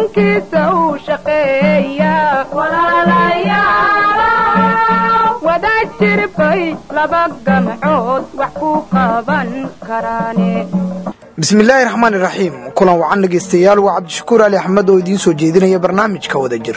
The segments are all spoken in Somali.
dalkiisa uu shaqeeya wada jirbay laba gamcood wax ku qaban karaane bismillaahi raxmaan iraxiim kulan wacan dhegaystayaal waa cabdishakuur ali axmed oo idiin soo jeedinaya barnaamijka wada jir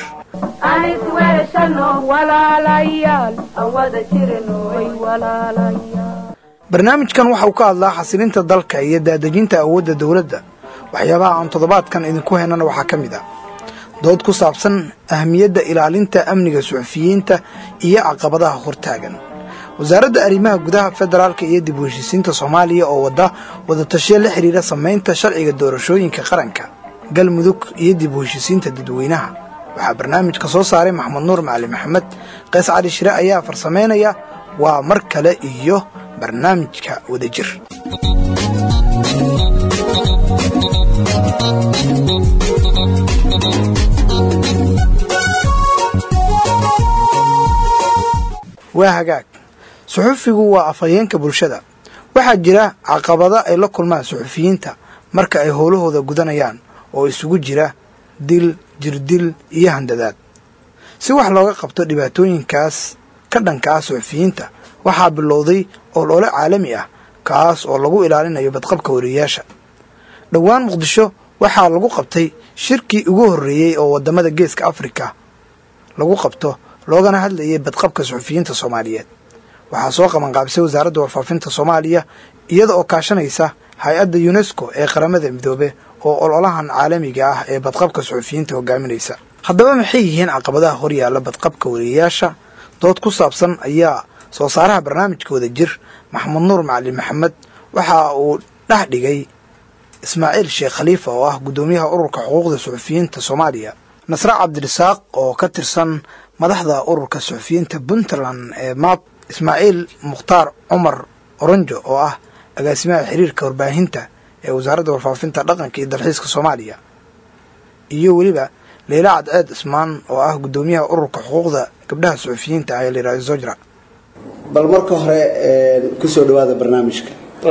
barnaamijkan waxa uu ka hadlaa xasilinta dalka iyo daadejinta awoodda dowladda waxyaabaha aan toddobaadkan idinku haynana waxaa ka mid ah dood ku saabsan ahmiyadda ilaalinta amniga suxufiyiinta iyo caqabadaha hortaagan wasaaradda arrimaha gudaha federaalka iyo dib u heshiisiinta soomaaliya oo wadda wadatashiyo la xidhiira samaynta sharciga doorashooyinka qaranka galmudug iyo dib u heshiisiinta dadweynaha waxaa barnaamijka soo saaray maxamed nuur macali maxamed qays cali shire ayaa farsamaynaya waa mar kale iyo barnaamijka wadajir waa hagaag suxufigu waa afhayeenka bulshada waxaa jira caqabado ay la kulmaan suxufiyiinta marka ay howlahooda gudanayaan oo isugu jira dil jirdil iyo handadaad si wax looga qabto dhibaatooyinkaas ka dhanka ah suxufiyiinta waxaa bilowday olole caalami ah kaas oo lagu ilaalinayo badqabka wariyayaasha dhowaan muqdisho waxaa lagu qabtay shirkii ugu horreeyey oo waddamada geeska afrika lagu qabto loogana hadlayay badqabka suxufiyiinta soomaaliyeed waxaa soo qabanqaabisay wasaaradda warfaafinta soomaaliya iyada oo kaashanaysa hay-adda yunesko ee qaramada midoobe oo ololahan caalamiga ah ee badqabka suxufiyiinta hogaaminaysa haddaba maxay yihiin caqabadaha horyaalla badqabka wariyayaasha dood ku saabsan ayaa soo saaraha barnaamijka wada jir maxamed nuur macali maxamed waxa uu dhex dhigay ismaaciil sheekh khaliifa oo ah guddoomiyaha ururka xuquuqda suxufiyiinta soomaaliya nasre cabdirasaaq oo ka tirsan madaxda ururka suxufiyiinta puntland ee maab ismaaciil mukhtaar cumar oronjo oo ah agaasimaha xiriirka warbaahinta ee wasaaradda warfaafinta dhaqanka iyo dalxiiska soomaaliya iyo weliba leyla cadceed ismaan oo ah guddoomiyaha ururka xuquuqda gabdhaha suxufiyiinta ah ee layihahdo zojra bal marka hore kusoo dhawaada barnaamijka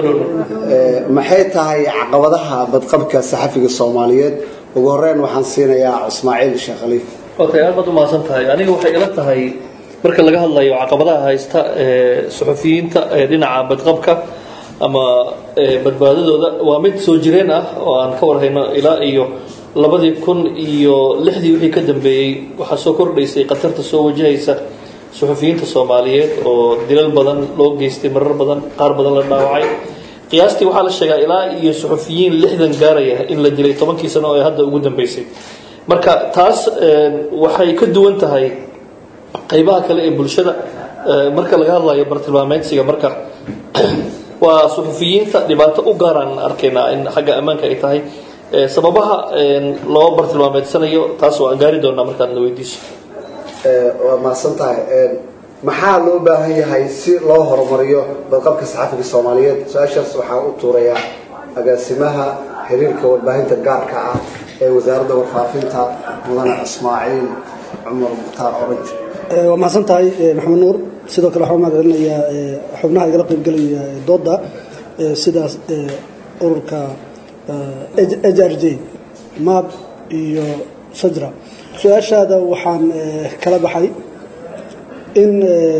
maxay tahay caqabadaha badqabka saxafiga soomaaliyeed ugu horeyn waxaan siinayaa ismaaciil sheekh khaliif okay aad baad umahadsan tahay aniga waxay ila tahay marka laga hadlayo caqabadaha haysta ee suxufiyiinta ee dhinaca badqabka ama badbaadadooda waa mid soo jireen ah oo aan ka warhayno ilaa iyo labadii kun iyo lixdii wixii ka dambeeyey waxaa soo kordhaysay khatarta soo wajahaysa suxufiyiinta soomaaliyeed oo dilal badan loo geystay marar badan qaar badan la dhaawacay qiyaastii waxaa la sheegaa ilaa iyo suxufiyiin lixdan gaaraya in la dilay tobankii sano ee hadda ugu dambeysay marka taas waxay ka duwan tahay qaybaha kale ee bulshada marka laga hadlayo bartilmaameedsiga marka waa suxufiyiinta dhibaato u gaaraan arkaynaa in xagga ammaanka ay tahay sababaha loo bartilmaameedsanayo taas oo aan gaari doonaa markaad na weydiiso waa mahadsan tahay maxaa loo baahan yahay si loo horumariyo badqabka saxafiga soomaaliyeed su-aashaas waxaa u tuurayaa agaasimaha xiriirka warbaahinta gaarka ah ee wasaaradda warfaafinta mudane ismaaciil cumar mukhtaar oranj waa mahadsan tahay maxamed nuur sidoo kale waxaa mahad celinayaa xubnaha igala qaybgelaya dooda sidaas ururka h r j maab iyo sajra su-aashaada waxaan kala baxay in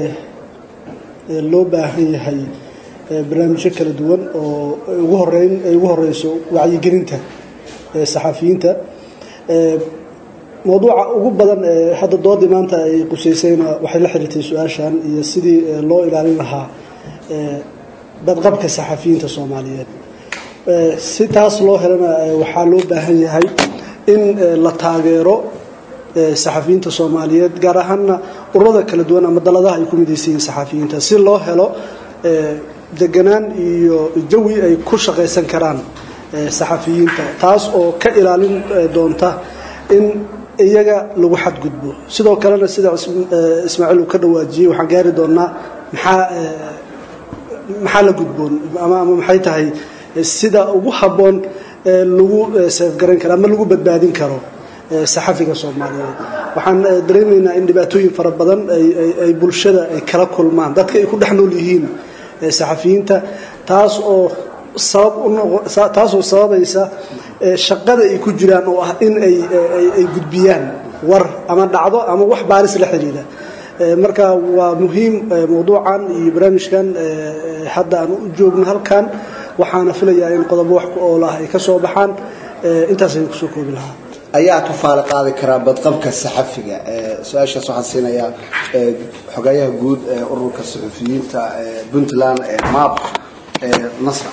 loo baahan yahay barnaamijyo kala duwan oo ugu horeyn ay ugu horeyso wacyigelinta saxafiyiinta mawduuca ugu badan ee hadda doodii maanta ay qusaysayna waxay la xiriirtay su-aashan iyo sidii loo ilaalin lahaa badqabka saxafiyiinta soomaaliyeed si taas loo helana waxaa loo baahan yahay in la taageero saxafiyiinta soomaaliyeed gaar ahaana ururada kala duwan ama daladaha ay ku midaysan yihiin saxafiyiinta si loo helo deganaan iyo jawi ay ku shaqaysan karaan saxafiyiinta taas oo ka ilaalin doonta in iyaga lagu xadgudbo sidoo kalena sida ismaaciil uu ka dhawaajiyey waxaan gaari doonaa maxaa maxaa la gudboon ama ama maxay tahay sida ugu habboon lagu seefgaran karo ama lagu badbaadin karo saxafiga soomaaliyeed waxaan dareemaynaa in dhibaatooyin fara badan ay bulshada ay kala kulmaan dadka ay ku dhex nool yihiin saxafiyiinta taas oo sabab taasoo sababaysa shaqada ay ku jiraan oo ah in ay ay gudbiyaan war ama dhacdo ama wax baaris la xidhiidha marka waa muhiim mawduucan iyo barnaamijkan hadda aan u joogno halkan waxaana filayaa in qodobo wax ku ool ah ay ka soo baxaan intaasaynu kusoo koobi lahaa ayaa tufaale qaadi karaa badqabka saxafiga su-aashaas waxaan siinayaa xogayaha guud ee ururka saxufiyiinta puntland map nasra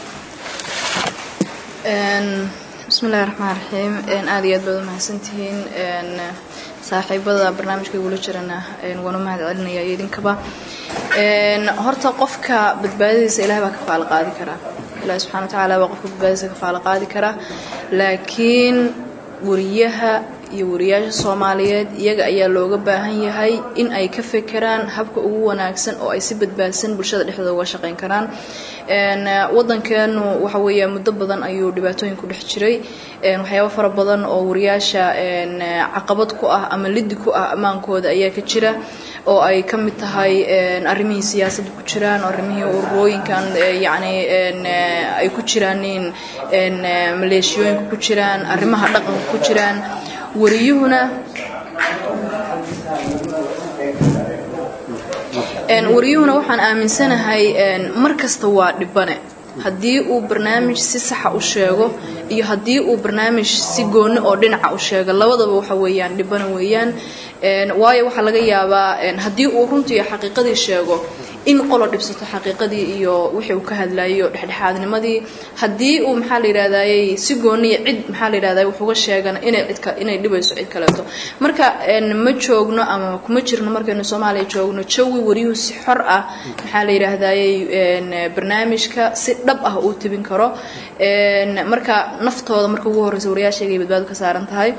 bismillahi raxmaan raxiim aada iyo aad baad umahadsantihiin saaxiibada barnaamijka igula jirana waan u mahad celinaya iyo idinkaba horta qofka badbaadadiisa ilahay baa ka faalo qaadi karaa ilahi subxana wa tacaala baa qofka badbaadadiisa ka faalo qaadi karaa laakiin wariyaha iyo wariyaasha soomaaliyeed iyaga ayaa looga baahan yahay in ay ka fekeraan habka ugu wanaagsan oo ay si badbaadsan bulshada dhexdooda uga shaqeyn karaan wadankeenu waxa weeya muddo badan ayuu dhibaatooyin ku dhex jiray waxyaabo fara badan oo wariyaasha caqabad ku ah ama lidi ku ah ammaankooda ayaa ka jira oo ay ka mid tahay arrimihii siyaasadda ku jiraan arrimihii ururooyinkan yacni ay ku jiraan maleeshiyooyinka ku jiraan arrimaha dhaqanka ku jiraan wariyuhuna wariyuhuna waxaan aaminsanahay mar kasta waa dhibane haddii uu barnaamij si saxa u sheego iyo haddii uu barnaamij si gooni oo dhinaca u sheego labadaba waxa weeyaan dhibana weeyaan waayo waxaa laga yaabaa haddii uu runtii xaqiiqadii sheego in qolo dhibsato xaqiiqadii iyo wixii uu ka hadlayo dhexdhexaadnimadii haddii uu maxaa la yidhahdayey si gooniya cid maxaa la yidhahday wax uga sheegana inay cidka inay dhibayso cid kaleeto marka ma joogno ama kuma jirno markaynu soomaaliya joogno jawi wariyuhu si xor ah maxaa la yidhaahdayey barnaamijka si dhab ah uu tebin karo marka naftooda marka ugu horreysa wariyaashayga ay badbaado ka saaran tahay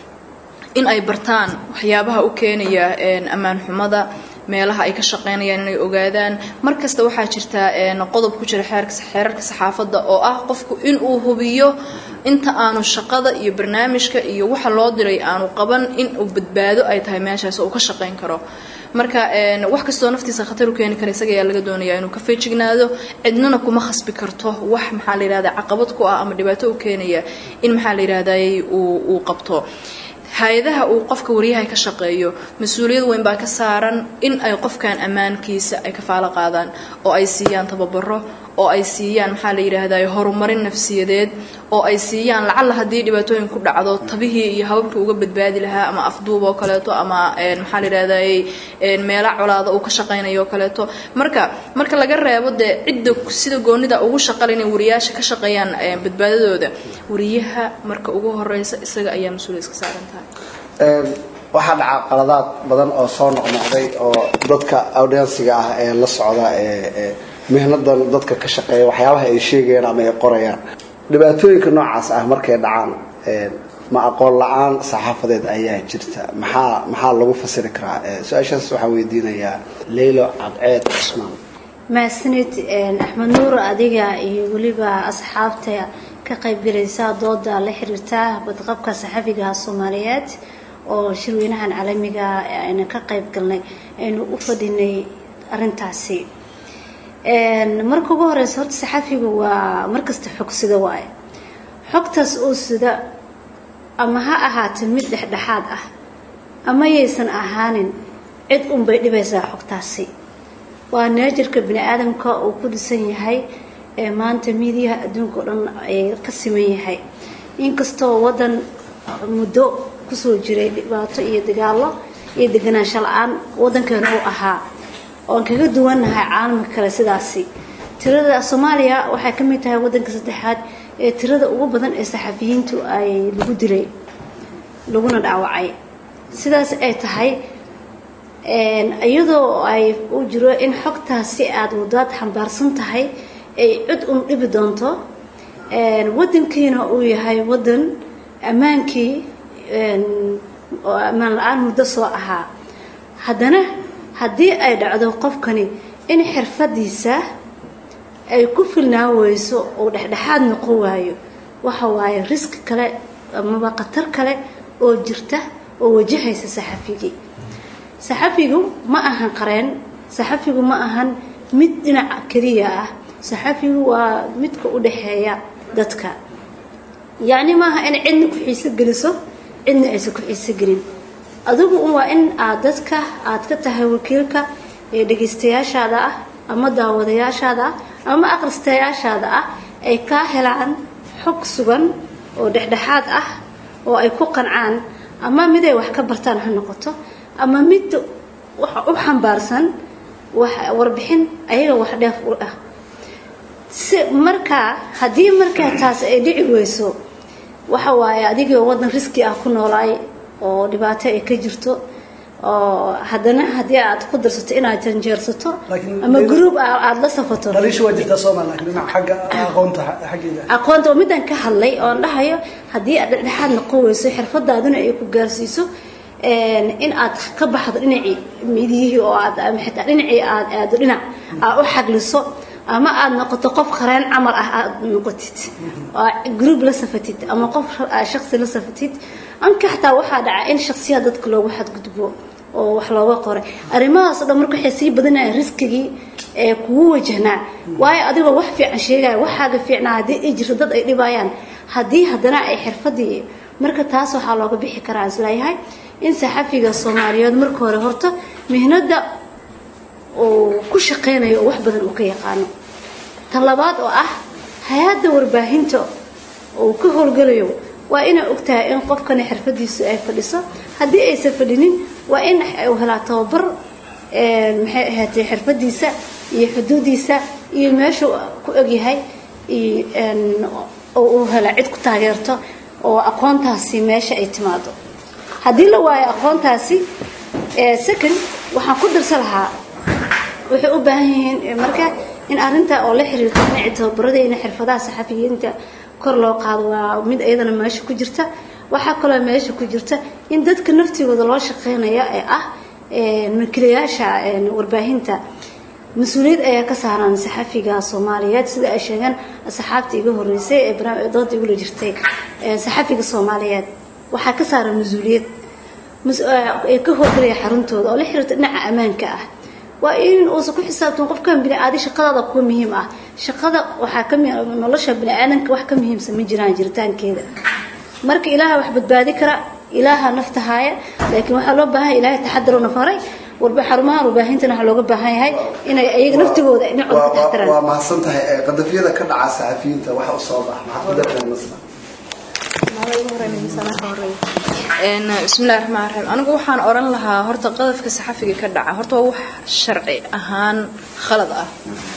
in ay bartaan waxyaabaha u keenaya ammaan xumada meelaha ay ka shaqeynayaan inay ogaadaan markasta waxaa jirta qodob ku jira xeerarka saxaafadda oo ah qofku inuu hubiyo inta aanu shaqada iyo barnaamijka iyo waxa loo diray aanu qaban inuu badbaado ay tahay meeshaas oo uu ka shaqeyn karo marka wax kastoo naftiisa khatar u keeni kara isaga ayaa laga doonayaa inuu ka feejignaado cidnana kuma khasbi karto wax maxaa la yidhahda caqabad ku ah ama dhibaato u keenaya in maxaa la yidhahdayy uu qabto hay-adaha uu qofka waryaha ka shaqeeyo mas-uuliyad weyn baa ka saaran in ay qofkan ammaankiisa ay ka faalo qaadaan oo ay siiyaan tababaro oo ay siiyaan maxaa la yidhaahday horumarin nafsiyadeed oo ay siiyaan lacalla haddii dhibaatooyin ku dhacdo tabihii iyo hababkii uga badbaadi lahaa ama afduub oo kaleeto ama maxaa la yidhahday meela colaada uu ka shaqaynayo oo kaleeto marka marka laga reebo dee cidda sida goonida ugu shaqale inay wariyaasha ka shaqeeyaan badbaadadooda wariyaha marka ugu horeysa isaga ayaa mas-uuliyad iska saaran tahay waxaa dhaca qaladaad badan oo soo noqnoqday oo dadka audiensiga ah ee la socda ee mihnadan dadka ka shaqeeya waxyaabaha ay sheegayaan ama ay qorayaan dhibaatooyinka noocaas ah markay dhacaan ma aqoon la-aan saxaafadeed ayaa jirta maxaa maxaa lagu fasiri karaa su-aashaas waxaa weydiinayaa leylo cadceed cusmaan mahadsanid axmed nuur adiga iyo weliba asxaabta ka qaybgalaysa dooda la xiriirta badqabka saxafiga soomaaliyeed oo shirweynahan caalamiga ayna ka qayb galnay aynu u fadhinay arintaasi marka ugu horeysa horta saxafiga waa markasta xog sida waaye xogtaas oo sida ama ha ahaatee mid dhexdhexaad ah ama yaysan ahaanin cid unbay dhibaysaa xogtaasi waa neejirka bini aadamka uu ku dhisan yahay ee maanta miidiyaha adduunka o dhan ay ka siman yahay inkastoo wadan muddo kusoo jiray dhibaato iyo dagaalo iyo deganaansho la-aan wadankeena uu ahaa oan kaga duwannahay caalamka kale sidaasi tirada soomaaliya waxay ka mid tahay wadanka saddexaad ee tirada ugu badan ee saxafiyiintu ay lagu dilay laguna dhaawacay sidaas ay tahay iyadoo ay u jiro in xogtaasi aada wadaad xambaarsan tahay ay cid un dhibi doonto wadankiina uu yahay wadan ammaankii oo ammaan la-aan muddo soo ahaa haddana haddii ay dhacdo qofkani in xirfadiisa ay ku filnaa weyso oo dhexdhexaad noqon waayo waxa waaye riski kale amaba khatar kale oo jirta oo wajahaysa saxafigii saxafigu ma ahan qareen saxafigu ma ahan mid dhinaca keliya ah saxafigu waa midka u dhexeeya dadka yacni maaha in cidna ku xiiso geliso cidna aysan ku xiiso gelin adigu un waa in aad dadka aad ka tahay wakiilka ee dhegaystayaashaada ah ama daawadayaashaada ah ama akhristayaashaada ah ay kaa helaan xog sugan oo dhexdhexaad ah oo ay ku qancaan ama mid ay wax ka bartaan ha noqoto ama mid wax u xambaarsan wax warbixin ayaga wax dheef u ah si markaa haddii markaa taas ay dhici weyso waxa waaye adigoo wadan riski ah ku noolaay oo dhibaato ay ka jirto oo haddana haddii aad ku darsato inaad janjeersato Laakiin- ama group ah aada la safato dhaliishu waa jirtaa soomaali laakiin dhinaca xagga aqoonta xaggeeda aqoonta oo midaan ka hadlay oon dhahayo haddii aad dhexdhexaad noqon weyso xirfadaaduna ay ku gaarsiiso een, in aad ka baxdo dhinacii midiyihii oo aad ama xitaa dhinacii aad aado dhinac aad u xagliso ama aad noqoto qof qareen camal ah aad noqotid oo group la safatid ama qof ah, shaqsi la safatid anka xataa waxaa dhaca in shaksiyaad dadka loogu xadgudbo oo wax looga qoray arrimahaas oo dhan marka waxay sii badanayaan riskigii ee kugu wajahnaa waayo adigoo wax fiican sheegaya waxaaga fiicnaa haddii ay jirto dad ay dhibayaan haddii haddana ay xirfadii marka taas waxaa looga bixi karaa isleeyahay in saxafiga soomaaliyeed marka hore horta mihnada uu ku shaqeynayo oo wax badan uu ka yaqaano tan labaad oo ah hay-adda warbaahinta uu ka howlgalayo waa inay ogtahay in qofkani xirfadiisu ay fadhiso haddii aysan fadhinin waa in uu helaa tababar een, maxay ahaatay xirfadiisa iyo xuduudiisa iyo meeshuu ku ogyahay iyo een, oo uu hela cid ku taageerto oo aqoontaasi meesha ay timaado haddii la waayo aqoontaasi ee, second waxaan ku darsan lahaa waxay u baahan yihiin eh, marka in arinta oo la xiriirto dhinaca tababarada iyo xirfadaha saxafiyiinta kor loo qaado waa mid iyadana meesha ku jirta waxaa kaloo meesha ku jirta in dadka naftigooda loo shaqeynaya ee ah eh, makilayaasha eh, warbaahinta mas-uuliyad ayaa ka saaran saxafiga soomaaliyeed sida ay sheegeen saxaabta iga horeysay ee barnaamij dooda igula jirtay eh, saxafiga soomaaliyeed waxaa ka saaran mas-uuliyad mas- eh, ee ka howlgalaya xaruntooda oo la xiriirta dhinaca ammaanka ah waa in uusan ku xisaabtan qofkan biniaadi shaqadaada kuwa muhiim ah shaqada waxaa ka mi- nolosha biniaadanka wax ka muhiimsan ma jiraan jiritaankeeda marka ilaaha wax badbaadi kara ilaaha nafta haaya laakiin waxaa loo baahan yahay ilaahay taxadaruna faray warba xarumaha warbaahintana waxaa looga baahan yahay inay ayaga naftigooda dhinacooda ka taxadaraan waa mahadsan tahay ee qadafyada ka dhaca saxafiyiinta waxa u soo baxa maxaad ku dartaa masla Een, bismillahi raxmaani raxiim anigu waxaan oran lahaa horta qadafka saxafiga ka dhaca horta waa wax sharci ahaan khalad ah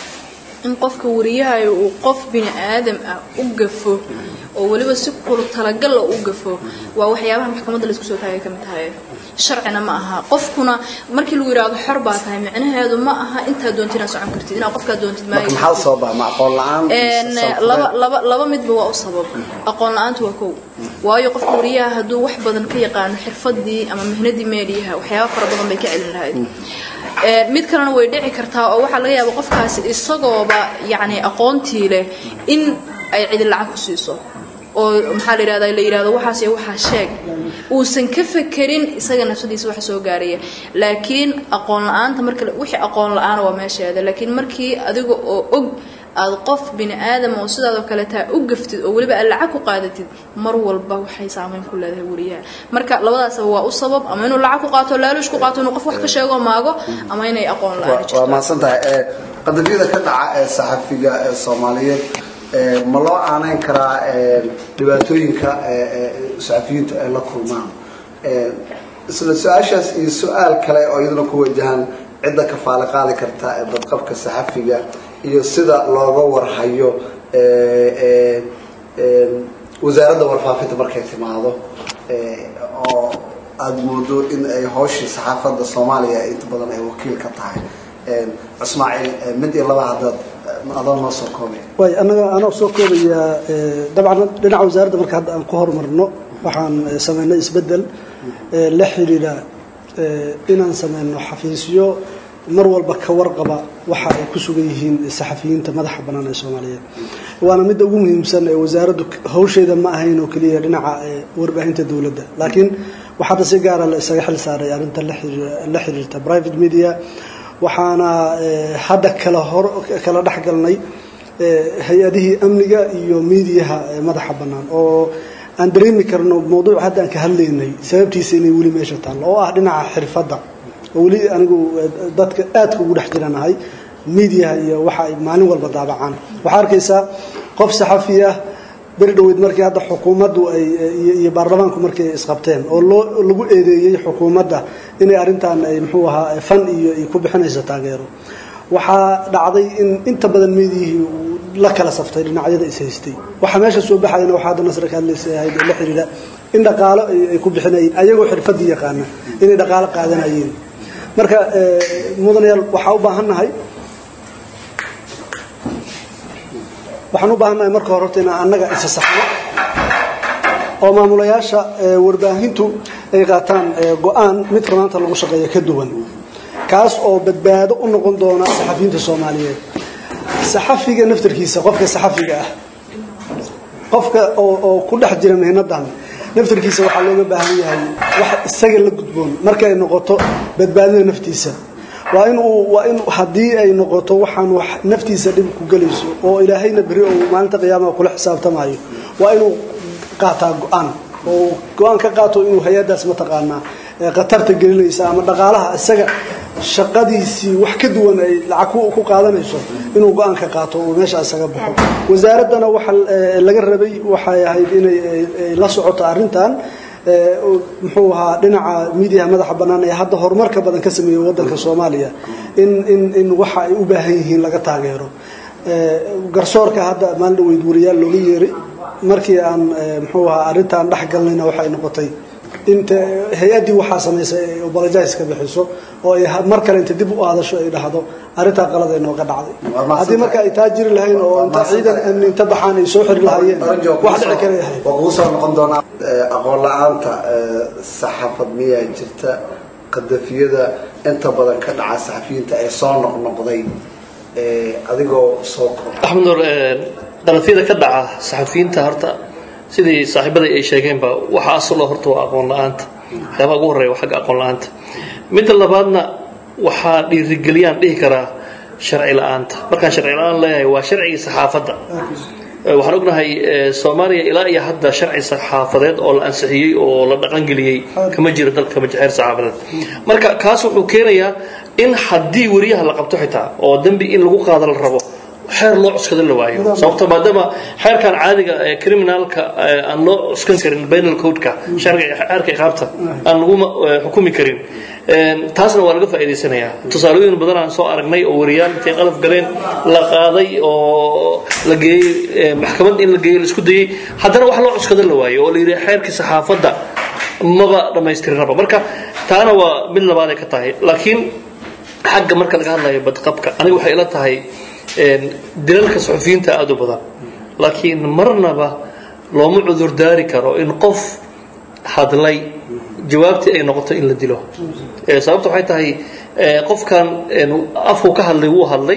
in qofka wariyahayo uu qof bini aadam ah u gafo oo weliba si kulu talagal ah u gafo waa waxyaabaha maxkamadda laysku soo taagay ka mid tahay sharcina ma aha qofkuna markii lagu yidhaahdo xor baa tahay micnaheedu ma aha intaa doontid inaad socon kartid inaad qofkaa doontid marka maayo maxaa u soo baxa ma aqoon la-aan Een, laba laba laba midba waa u sabab aqoon la-aantu waa kow waayo qofka wariyaha hadduu wax badan ka yaqaano xirfadii ama mihnadii meediyaha waxyaaba fara badan bay ka celin lahayd Een, mid kalena way dhici kartaa oo waxaa laga yaaba qofkaasi isagooba yacni aqoontii leh in ay cidi lacag ku siiso oo maxaa la yidhahdaa la yidhahdo waxaas iyo waxaa sheeg uusan ka fekerin isaga nafsadiisa wax soo gaaraya laakiin aqoon la-aanta marka wixii aqoon la-aana waa meesheeda laakiin markii adiga oo og aad qof bini aadam oo sidaadoo kale taa u gaftid oo weliba aad lacag ku qaadatid mar walba waxay saameyn ku leedahay wariyaha marka labadaasaba waa u sabab ama inuu lacag ku qaato laaluush ku qaato inuu qof wax ka sheego maago ama inay aqoon la-aan waa jirto mahadsan tahay ee qadafyada ka dhaca ee saxafiga ee soomaaliyeed ee ma loo aanayn karaa ee dhibaatooyinka ee ee saxafiyiintu ay la kulmaan ee isla su-aashaas iyo su-aal kale oo iyaduna ku wajahan cidda ka faali qaadi karta ee badqabka saxafiga iyo sida looga warhayo ee ee ee wasaaradda warfaafinta markay timaado ee oo aada moodo in ay hooshii saxaafadda soomaaliya inta badan ay wakiil ka tahay ismaaciil mid iyo laba haddaad adoo noo soo koobaya waay anaga anoo soo koobayaa eh, dabcan dhinaca wasaaradda marka hadda aan ku horumarno waxaan eh, sameynay isbeddel eh, la xiriira eh, inaan sameyno xafiisyo mar walba ka warqaba waxa ay ku sugan yihiin saxafiyiinta madaxa bannaan ee soomaaliyeed waana midda ugu muhiimsan ee wasaaraddu hawsheeda ma ahayn oo keliya dhinaca eh, warbaahinta dowladda laakiin waxaana si gaara la isaga xil saaray arrinta la xiriir- la xiriirta private media waxaana eh, hadda kala hor kala dhex galnay hay-adihii amniga iyo miidiyaha madaxa bannaan oo aan dareemi karno mawduuc hadda aan ka hadlaynay sababtiisa inay weli meesha taallo oo ah dhinaca xirfadda oo weli anigu dadka aadka ugu dhex jiranahay miidiyaha iyo waxa ay maalin walba daabacaan waxaa arkaysaa qof saxafi ah beri dhaweyd markii hadda xukuumaddu ay iyo baarlamaanku markii ay isqabteen oo loo lagu eedeeyey xukuumadda inay arrintan ay muxuu ahaa fan iyo ay ku bixinayso taageero waxaa dhacday in inta badan miidiyihii uu la kala saftay dhinacyada is haystay waxaa meesha soo baxayana waxaa hadda nasra ka hadlaysa ahayd oo la xidhiidha in dhaqaalo ay ku bixinayeen ayagoo xirfadii yaqaana inay dhaqaalo qaadanayeen marka mudanayaal waxaa u baahannahay waxaan u baahannahay marka hore horta inaan annaga isa saxno oo maamulayaasha warbaahintu ay qaataan go-aan midka maanta lagu shaqeeya ka duwan kaas oo badbaado u noqon doona saxafiyiinta soomaaliyeed saxafiga naftarkiisa qofka saxafiga ah qofka oo ku dhex jira mihnadan naftarkiisa waxaa looga baahan yahay wax isaga la gudboon markay noqoto badbaadida naftiisa waa in uu waa in haddii ay noqoto waxaan wax naftiisa dhib ku gelayso oo ilaahayna beri oo maalinta qiyaamaha kula xisaabtamayo waa inuu qaataa go-aan oo go-aan ka qaato inuu hay-addaas mataqaanaa khatarta gelinaysa ama dhaqaalaha isaga shaqadiisii wax ka duwan ay lacag ku qaadanayso inuu go-aan ka qaato uu meesha isaga baxo wasaaraddana waxa laga rabay waxay ahayd inay la socoto arrintan muxuu ahaa dhinaca miidiyaha madaxa bannaan ee hadda horumarka badan ka sameeyey waddanka soomaaliya in in in waxa ay u baahan yihiin laga taageero garsoorka hadda maalin dhaweyd wariyaal looga yeeray markii aan muxuu ahaa arrintan dhex galnayna waxay noqotay inta hay-addii waxaa samaysay ay obologize ka bixiso oo ay mar kale inta dib u aadasho ay dhahdo arrintaa qalad ay nooga dhacday haddii marka ay taa jiri lahayn oo inta ciidan amni inta baxaan ay soo xiri lahaayeen wax dhici kale yahay waa kugu soo noqon doonaa aqoon la-aanta saxaafad miyaa jirta qadafiyada inta badan ka dhaca saxafiyiinta ee soo noqnoqday adigoo soo kor axmed nuur qalafyada ka dhaca saxafiyiinta horta sidii saaxiibada ay sheegeenba waxa asalo horta waa aqoon la-aanta waxyaabaha ugu horreeya waa xagga aqoon la-aanta midda labaadna waxaa dhiirigeliyaan dhihi karaa sharci la-aanta markaan sharci la-aan leeyahay waa sharcigii saxaafadda waxaan ognahay soomaaliya ilaa iyo hadda sharci saxaafadeed oo la ansixiyey oo la dhaqangeliyey kama jiro dalka kama xeer saxaafadeed marka kaas wuxuu keenayaa in haddii wariyaha la qabto xitaa oo dembi in lagu qaado la rabo xeer loo cuskado la waayo sababto maadaama xeerkan caadiga ee criminalka aan loo cuskan karin penal codeka sharciga xeerka iqaabta aan laguma xukumi karin taasna waa laga faa'iidaysanayaa tusaalooyin badan aan soo aragnay oo wariyaal intay qalaf galeen la qaaday oo la geeyey maxkamad in la geeyo la isku dayey haddana wax loo cuskado la waayo oo la yidhi xeerkii saxaafadda maba dhammaystirinaba marka taana waa mid labaad ay ka tahay laakiin xagga marka laga hadlayo badqabka aniga waxay ila tahay dilalka suxufiyiinta aada u badan laakiin marnaba looma cudurdaari karo in qof hadlay jawaabtii ay noqoto in la dilo sababta waxay tahay qofkan afku ka hadlay wuu hadlay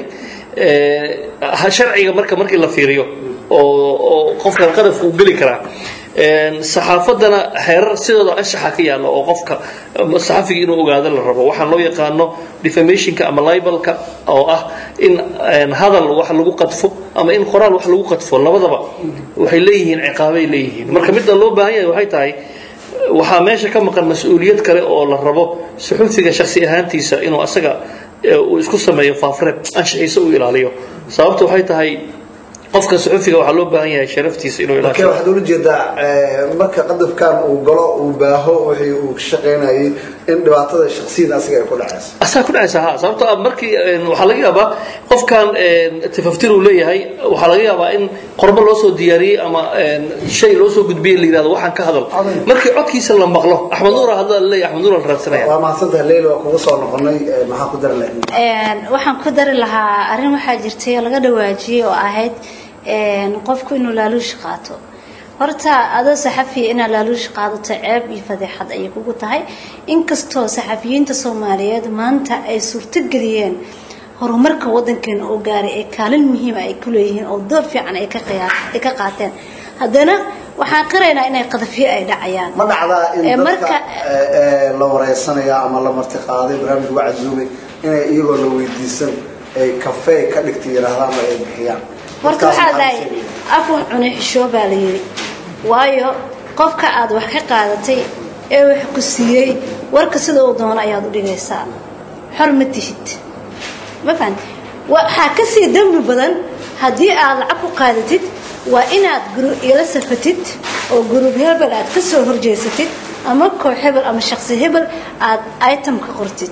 sharciga marka markii la fiiriyo oo qofkan qadafka uu geli karaa saxaafaddana xeerar sidooda anshaxa ka yaalla oo qofka saxafiga inuu ogaado la rabo waxaan loo yaqaano defamationka ama libalka oo ah in hadal wax lagu qadfo ama in qoraal wax lagu qadfo labadaba waxay leeyihiin ciqaabay leeyihiin marka midda loo baahan yahay waxay tahay waxaa meesha ka maqan mas-uuliyad kale oo la rabo suxufiga shaksi ahaantiisa inuu asaga uu isku sameeyo faafreeb anshaxiisa uu ilaaliyo sababta waxay tahay qofka suxufiga waxaa loo baahan yahay sharaftiisa inuu marka ilaasho waxaad ula jeedaa marka qadafkan uu galo uu baaho wixii uu ka shaqaynayay in dhibaatada shaksiyada asiga ay ku dhacayso asaa ku dhacaysa ha sababtoo ah markii waxaa laga yaabaa qofkan tafaftir uu leeyahay waxaa laga yaabaa in qorbo loo soo diyaariyey ama shay loo soo gudbiyey la yidhahdo waxaan ka hadal markii codkiisa la maqlo axmed nuur hadda la leeyahay axmed nuur la raadsanaya waa mahadsantahay leyla waa kugu soo noqonay maxaa ku dari lahayd waxaan ku dari lahaa arrin waxaa jirtay oo laga dhawaajiyey oo ahayd qofku inuu laaluush qaato horta adoo saxafiya inaad laaluush qaadato ceeb iyo fadeexad ayay kugu tahay inkastoo saxafiyiinta soomaaliyeed maanta ay suurtogeliyeen horumarka wadankeena oo gaaray ee kaalin muhiima ay ku leeyihiin oo door fiican ay ka qiyaa- ay ka qaateen haddana waxaan qiraynaa inay qadafyo ay dhacayaan ma dhacdaa Ee, in dadka marka- ee, ee, la wareysanaya ama la martiqaaday barnaamij waa caduumay inay iyagoo la weydiisan ay kafee ka dhigta yidhaahdaan oo ay bixiyaan horta waxaa dahay afwan cune xishoo baa la yidhi waayo qofka aad wax ka qaadatay ee wax ku siiyey warka sida uu doono ayaad u dhigaysaa xor ma tihid ma fahan waxaa ka sii dembi badan haddii aad lacag ku qaadatid waa inaad guru- ila safatid oo gurub hebel aad ka soo horjeesatid ama koox hebel ama shaqsi hebel aad item ka qortid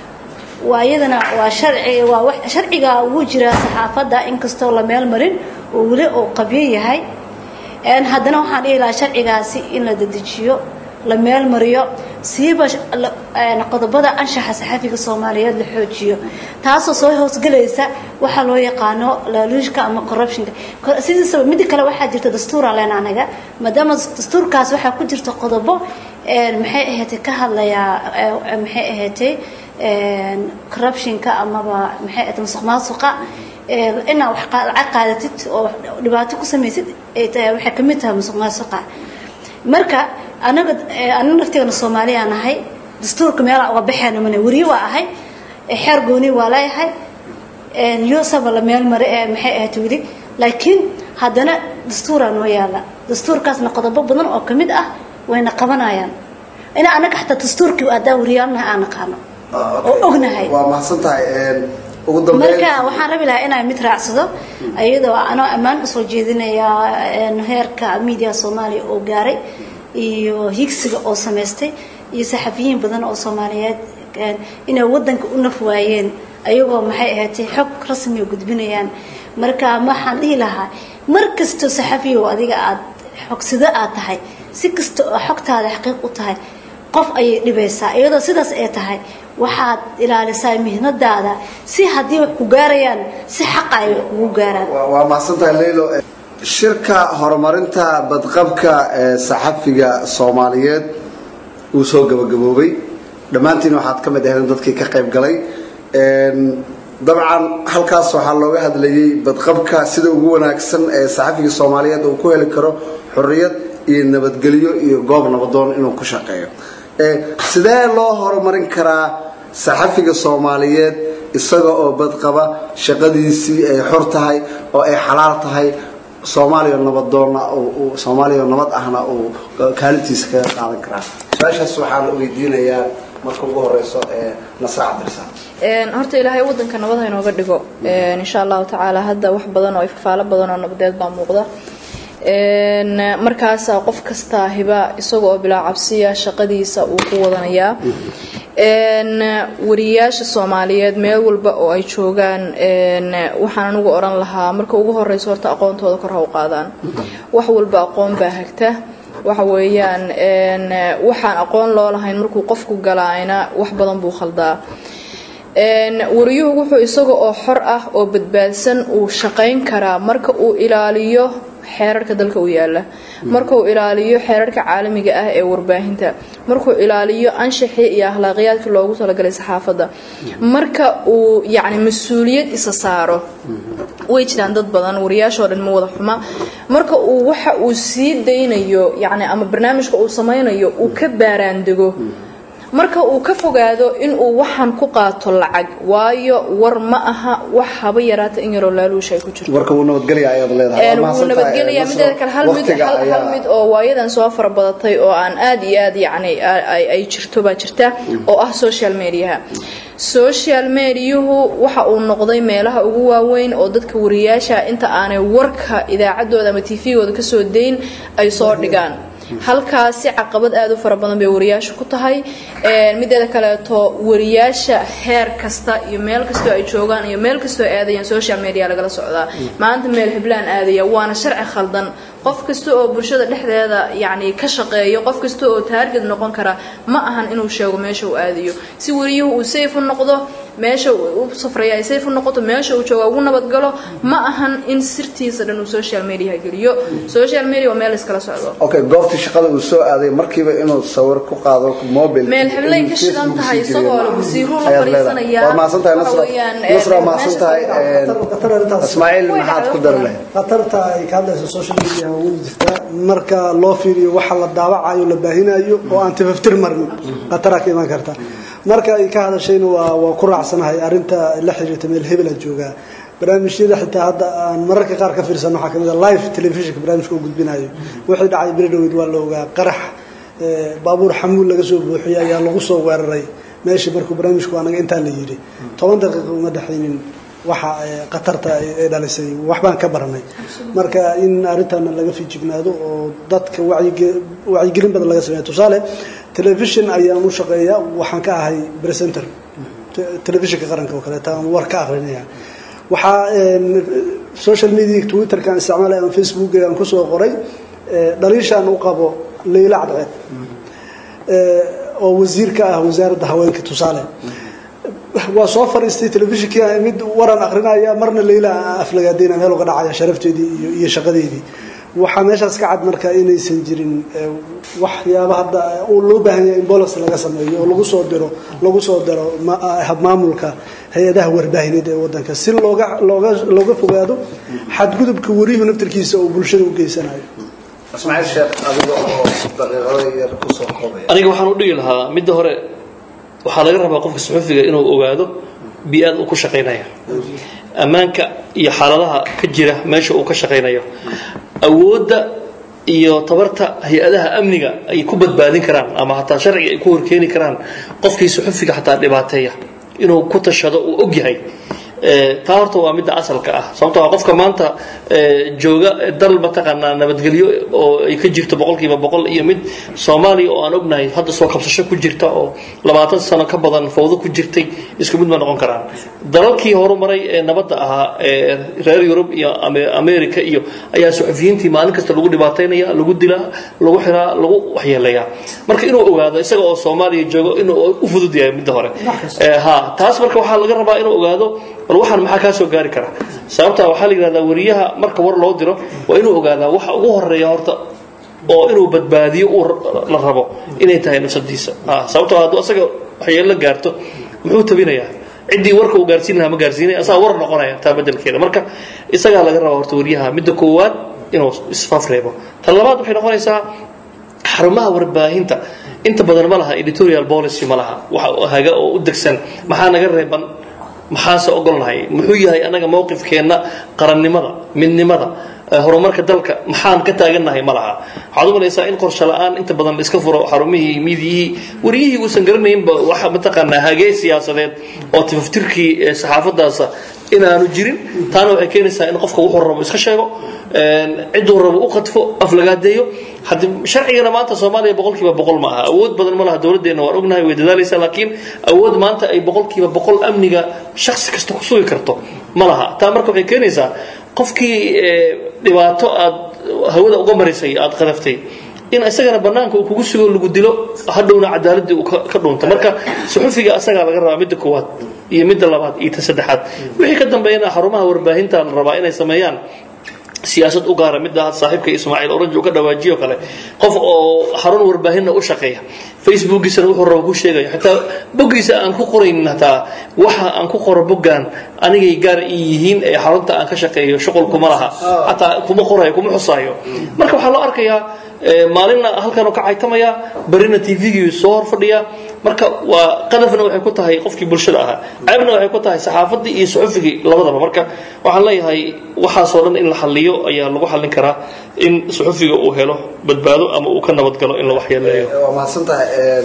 waa iyadana waa sharci waa wax sharciga ugu jira saxaafadda inkastoo la meel marin oo weli uu qabyo yahay een haddana waxaan dhihi lahaa sharcigaasi in la dedejiyo la meel mariyo siiba sh- la- een qodobada anshaxa saxafiga soomaaliyeed la xoojiyo taasoo soo hoosgelaysa waxaa loo yaqaano laaluushka ama corruptionka Cor- sidiisaba mid kale waxaa jirta dastuura leen anaga maadaama dastuurkaas waxaa ku jirta qodobo een maxay ahaatay ka hadlayaa ee, maxay ahaatay een corruptionka amaba maxay ahaatay musuqmaasuqa ee, inaad wax qa- lacag qaadatid oo dhibaato ku samaysid ay tahay waxay ka mid tahay musuqmaasuqa marka anaga ee, anaga naftigana soomaaliya nahay dastuurka meelaa uga baxeena mana weriye waa ahay ee, xeer gooni waa leeyahay yusaba la meel mare ee maxay ahayd weli laakiin haddana dastuuraa noo yaala dastuurkaasna qodobo badan oo ka mid ah wayna qabanayaan ina anaga xataa dastuurkii adaa wariyaalnaha aan naqaano oo ognahay waa mahadsan tahay ugu dambeyn marka waxaan rabi lahaa inaan mid raacsado iyadoo anoo ammaan usoo jeedinaya een, heerka media soomaaliya oo gaaray iyo higsiga oo samaystay iyo saxafiyiin badan oo soomaaliyeed een, inay wadanka u naf waayeen ayagoo maxay ahaatay xog rasmi oo gudbinayaan marka waxaan dhihi lahaa mar kastoo saxafiyow adiga aad xogsida aad tahay si kasta oo xogtaada xaqiiq u tahay qof ayay dhibaysaa iyadoo sidaas ay tahay waxaad ilaalisaa mihnadaada si haddii wax ku gaarayaan si xaqa ay ugu gaaraan waa waa mahadsan tahay leylo shirka horumarinta badqabka ee saxafiga soomaaliyeed uu soo gabagaboobay dhammaantiin waxaad ka mid ahayd dadkii ka qayb galay Een, dabcan halkaas waxaa looga hadlayay badqabka sida ugu wanaagsan ee saxafiga soomaaliyeed uu ku heli karo xorriyad iyo nabadgelyo iyo goob nabadoon inuu ku shaqeeyo Ee, sidee loo horumarin karaa saxafiga soomaaliyeed isaga oo badqaba shaqadiisii ay xor tahay oo ay xalaal tahay soomaaliya nabadoonna uu- uu- soomaaliya nabad ahna uu kaalintiisa kaga qaadan karaa su-aashaas waxaa la weydiinayaa marka ugu horeyso ee nasra cabdirasaan Een, horta ilaahay wadanka nabad ha inooga dhigo Een, insha allahu tacaala hadda wax badan oo ifafaalo badan oo nabadeed baa muuqda Een, markaasaa qof kastaa hiba isaga oo bilaa cabsiya shaqadiisa uu ku wadanayaa Een, wariyaasha soomaaliyeed meel walba oo ay joogaan een, waxaan anigu oran lahaa marka ugu horeyso horta aqoontooda kor ha u qaadaan wax walba aqoon baa hagta waxa weeyaan een, waxaan aqoon loo lahayn markuu qofku galaayna wax badan buu khaldaa Een, wariyuhu wuxuu isaga oo xor ah oo badbaadsan uu shaqayn karaa marka uu ilaaliyo xeerarka dalka u yaala marka uu ilaaliyo xeerarka caalamiga ah ee warbaahinta markuu ilaaliyo anshaxii iyo akhlaaqiyaadkii loogu talagalay saxaafadda marka uu yacni mas-uuliyad isa saaro way jiraan dad badan wariyaashoo dhan ma wada xuma marka uu waxa uu sii daynayo yacni ama barnaamijka uu samaynayo uu ka baaraandego marka uu ka fogaado inuu waxaan ku qaato lacag waayo war ma aha wax haba yaraata in yaroo laaluusha ay ku jirto warka wuu nabadgelya ayaad leedahay Een, Waa wuu mahadsan tahay, nabadgelyaa Nasro. mideeda kale hal mid Waqtiga hal hal ayaa- mid oo waayadan soo fara badatay oo aan aad iyo aad yacni ay ay- ay jirto baa jirta oo ah social mediaha social mediahu waxa uu noqday meelaha ugu waaweyn oo dadka wariyaasha inta aanay warka idaacaddooda ama tvgooda kasoo dayn ay soo dhigaan halkaasi caqabad aad u fara badan bay wariyaasha ku tahay Een, mideeda kaleeto wariyaasha heer kasta iyo meel kastoo ay joogaan iyo meel kastoo ay aadayaan social media lagala socdaa maanta meel heblaan aadaya waana sharci khaldan qof kasta oo bulshada dhexdeeda yacni ka shaqeeyo qof kasta oo taarget noqon kara ma ahan inuu sheego meesha uu aadayo si wariyuhu uu safe u noqdo meesha uu u safraya ay safe u noqoto meesha uu jooga ugu nabadgalo ma ahan in sirtiisa dhan uu social media geliyo social media waa meel iskala socdo okay goobtii shaqada uu soo aaday markiiba inuu sawir ku qaado mobile meel heblay inuu ka shidan Facebook tahay sii geliyo isagoo maaha. la wasiiro la Ayaad leedahay. fariisanaya waa mahadsan tahay waxa Nasra weeyaan, Nasra waa ee, mahadsan meesha tahay soo een, qatar arrintaas Ismaaciil Way maxaad dhacday ku dari waqti lahayd khatarta ay ka hadlayso social media way jirtaa marka loo fiiriyo waxa la daawacayo la baahinayo oo aan tafaftir marin khataraa ka iman karta marka ay ka hadashayna waa waa ku raacsanahay arrinta la xiriirta meel hebela joogaa barnaamijyada xitaa hadda aan mararka qaar ka fiirsan waxaa kamid a live televisionka barnaamijka uu gudbinayo wixii dhacay beri dhaweyd waa la ogaa qarax baabuur xamuul laga soo buuxiyey ayaa lagu soo weeraray meeshii markuu barnaamijku anaga intaa la yidhi toban daqiiqa uma dhexaynin waxa khatarta ay dhalisay waxbaan ka baranay marka in arrintana laga fijignaado oo dadka wacyigelin badan laga sameeya tusaale telefishon ayaan u shaqeeya waxaan ka ahay presenter telefishinka qaranka oo kaleeta aan war ka akrinaya waxaa social media twitterkaan isticmaalay ama facebook aan kusoo qoray dhaliishaan u qabo leyla cadceed oo wasiir ka ah wasaaradda haweenka tusaale waa soo fariistay telefishinkii mid waran akrinaya marna leyla aflagaadeyna meel uga dhacaya sharafteedii iyo iyo shaqadeedii waxaa meeshaas ka cad marka inaysan jirin waxyaaba hadda loo baahan yahay in bolos laga sameeyo oo lagu soo diro lagu soo diro habmaamulka hay-adaha warbaahineed ee wadanka si looga looga looga fogaado xadgudubka wariyuhu naftarkiisa oo bulshada u geysanayo ismaaciil sheekh adiga oo daqiiqado yar kusoo koobaya aniga waxaan u dhigi lahaa midda hore waxaa laga rabaa qofka suxufiga inuu ogaado bi-aad uu ku shaqaynaya ammaanka iyo xaaladaha ka jira meesha uu ka shaqaynayo awoodda iyo tabarta hay-adaha amniga ay ku badbaadin karaan ama hataa sharciga ay ku horkeeni karaan qofkii suxufiga xataa dhibaateeya inuu ku tashado uu og yahay taa horta waa midda asalka ah sababto a qofka maanta jooga dal mataqaanaa nabadgelyo oo ay ka jirto boqolkiiba boqol iyo mid soomaaliya oo aan ognahay hadda soo kabsasho ku jirta oo labaatan sano ka badan fawdo ku jirtay isku mid ma noqon karaan dalalkii horumaray ee nabadda ahaa ee reer yurub iyo america iyo ayaa suxufiyiintii maalin kasta lagu dhibaataynaya lagu dilaa lagu xiraa lagu waxyeeleeyaa marka inuu ogaado isaga oo soomaaliya joogo inuu u fudud yahay midda hore ha taas marka waxaa laga rabaa inuu ogaado bal waxaan maxaa kaa soo gaari kara sababta waxaa la yidhahdaa wariyaha marka war loo diro waa inuu ogaadaa waxa ugu horeeya horta oo inuu badbaadiyo uu la rabo inay tahay nafsadiisa sababtoo hadduu asaga waxyeello gaarto muxuu tabinayaa ciddii warka uu gaarsiin lahaa ma gaarsiinaya asaga war noqonaya taa bedelkeeda marka isagaa laga rabaa horta wariyaha midda koowaad inuu isfaaf reebo tan labaad waxay noqonaysaa xarumaha warbaahinta inta badan ma laha editorial policy ma laha wax haga oo u degsan maxaa naga reeban maxaase ogolnahay muxuu yahay anaga mowqifkeenna qarannimada midnimada horumarka dalka maxaan ka taagannahay ma laha waxaad u malaysaa in qorshe la-aan inta badan la iska furo xarumihii midiyihii wariyihii uusan garanaynba waxa mataqaanaa hagee siyaasadeed oo tifaftirkii saxaafadaasa inaanu jirin taana waxay keenaysaa in qofka wuxuu rabo iska sheego cidduu rabo u qadfo aflagaadeeyo hadi sharcigana maanta soomaaliya boqolkiiba boqol ma aha awood badan ma laha dowladdeena waan ognahay way dadaalaysaa laakiin awood maanta ay boqolkiiba boqol amniga shaksi kasta ku sugi karto ma laha taa marka waxay keenaysaa qofkii dhibaato aad hawada uga marisay aad qadaftay in isagana banaanka uu kugu sugo lagu dilo hadhowna cadaaladii uu ka dhunto marka suxufiga asagaa laga rabaa midda koowaad iyo midda labaad iyo ta saddexaad wixii ka dambeeyana xarumaha warbaahinta la rabaa inay sameeyaan siyaasad u gaara midda saaxiibka ismaaciil orange uu ka dhawaajiyo kale qof oo xarun warbaahinna u shaqeeya facebookiisana wuxuu rabo ku sheegaya xitaa boggiisa aan ku qoraynin hataa waxa aan ku qoro boggan anigay gaar ii yihiin ee xarunta aan ka shaqeeyo shuqul kuma laha hataa kuma qorayo kuma xusaayo marka waxaa loo arkayaa maalinna halkanoo ka caytamaya barina tvgii soo hor fadhiya marka waa qadafna waxay ku tahay qofkii bulshada ahaa ceebna waxay ku tahay saxaafadii iyo suxufigii labadaba marka waxaan leeyahay waxaasoo dhan in la xaliyo ayaa lagu xallin karaa in suxufiga uu helo badbaado ama uu ka nabadgalo in la waxyeeleeyo waa mahadsan tahay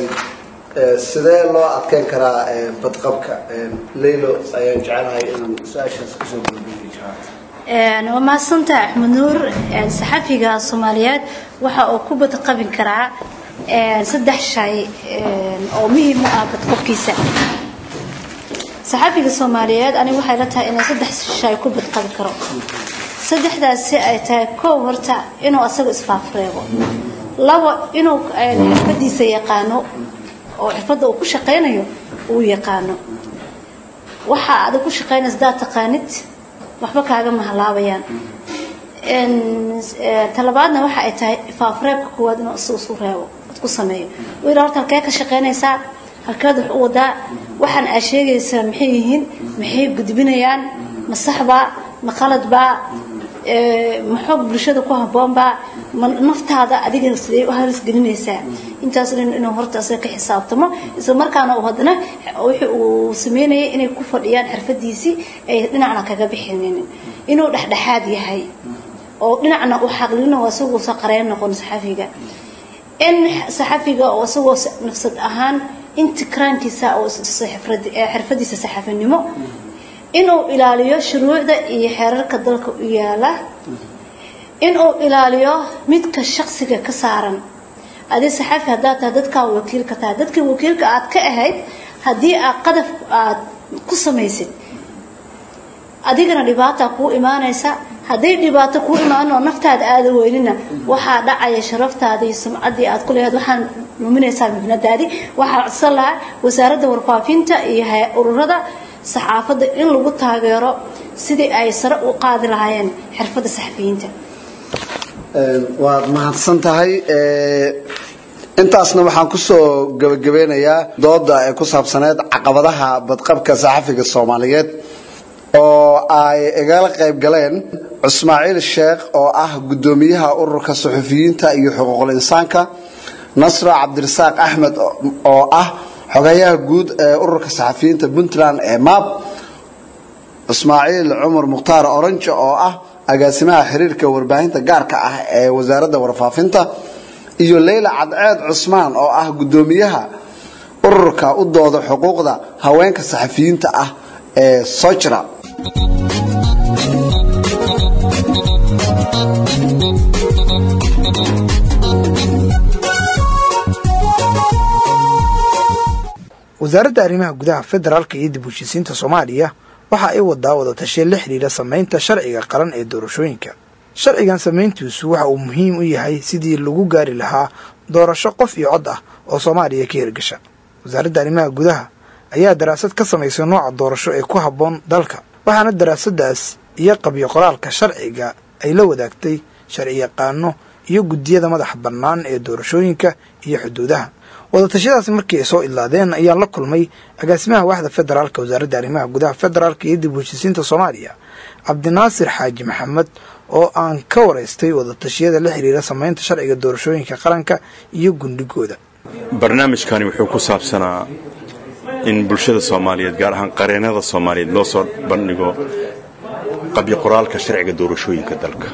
sidee loo adkeyn karaa badqabka leylo ayaan jecelahay inaan su-aashaas kusoo gudbiyo jawaabta waa mahadsantaha axmed nuur saxafiga soomaaliyeed waxa uu ku badqabin karaa saddex shay oo muhiim u ah badqabkiisa saxafiga soomaaliyeed aniga waxay la tahay inuu saddex shay ku badqabi karo saddexdaasi ay tahay koow horta inuu asaga isfaafreebo labo inuu xirfadiisa yaqaano oo xirfadda uu ku shaqaynayo uu yaqaano waxa adag ku shaqaynaysa daad taqaanid waxba kaaga mahalaabayaan talabaadna waxa ay tahay faafreebka kuwaad inuu isagu isu reebo ad ku sameeyo wiil horta halkee ka shaqaynaysaa halkeed wax u wadaa waxaan aa sheegaysaa maxay yihiin maxay gudbinayaan ma saxbaa ma qaladbaa ma xoog bulshada ku habboonbaa ma naftaada adiga sidee u halis gelinaysaa intaas dhan inuu horta asaga ka xisaabtamo isla markaana uu haddana wixii uu sameynayay inay ku fadhiyaan xirfadiisii ay dhinacna kaga bixinin inuu dhexdhexaad yahay oo dhinacna uu xaqlino isagoo saqareen noqon saxafiga in saxafiga oo isagoo nafsad ahaan intikraankiisa oo xirfadiisa saxafinimo inuu ilaaliyo shuruucda iyo xeerarka dalka u yaala inuu ilaaliyo midka shaqsiga ka saaran adi saxafi haddaad tahay dadkaa wakiilka tahay dadkii wakiilka aad ka ahayd haddii aad qadaf aad ku samaysid adigana dhibaata kuu imaanaysa hadday dhibaato kuu imaanoo naftaada aada weynina waxaa dhacaya sharaftaada iyo sumcaddii aad ku leehayd waxaan luminaysaa mibnadaadi waxaa codsan lahaa wasaaradda warfaafinta iyo ururada saxaafadda in lagu taageero sidii ay sare u qaadi lahaayeen xirfadda saxafiyiinta waad mahadsan tahay intaasna waxaan kusoo gabagabeynayaa dooda ee ku saabsaneyd caqabadaha badqabka saxafiga soomaaliyeed oo ay igala qayb galeen cusmaaciil sheekh oo ah guddoomiyaha ururka suxufiyiinta iyo xuquuqul insaanka nasra cabdirasaaq axmed oo ah xogayaha guud ee ururka saxafiyiinta puntland ee maab ismaaciil cumar mukhtaar orange oo ah agaasimaha xiriirka warbaahinta gaarka ah ee wasaaradda warfaafinta iyo leyla cadceed cusmaan oo ah guddoomiyaha ururka u dooda xuquuqda haweenka saxafiyiinta ah ee sojra wasaaradda arrimaha gudaha federaalka iyo dib u heshiisiinta soomaaliya waxa ay wadaa wadatashiya la xidhiidha samaynta sharciga qaran ee doorashooyinka sharcigan samayntiisu waxa uu muhiim u yahay sidii lagu gaari lahaa doorasho qof iyo cod ah oo soomaaliya ka hirgasha wasaaradda arrimaha gudaha ayaa daraasad ka samaysay nooca doorasho ee ku habboon dalka waxaana daraasadaas iyo qabyo qoraalka sharciga ay la wadaagtay sharci yaqaano iyo guddiyada madaxa bannaan ee doorashooyinka iyo xuduudaha wadatashyadaasi markii ay soo idlaadeen ayaan la kulmay agaasimaha waaxda federaalka wasaaradda arrimaha gudaha federaalka iyo dib u heshiisiinta soomaaliya cabdinaasir xaaji maxamed oo aan ka waraystay wadatashyada la xiriira samaynta sharciga doorashooyinka qaranka iyo gundhigooda barnaamijkani wuxuu ku saabsanaa in bulshada soomaaliyeed gaar ahaan qareennada soomaaliyeed loo soo bandhigo qabyo qoraalka sharciga doorashooyinka dalka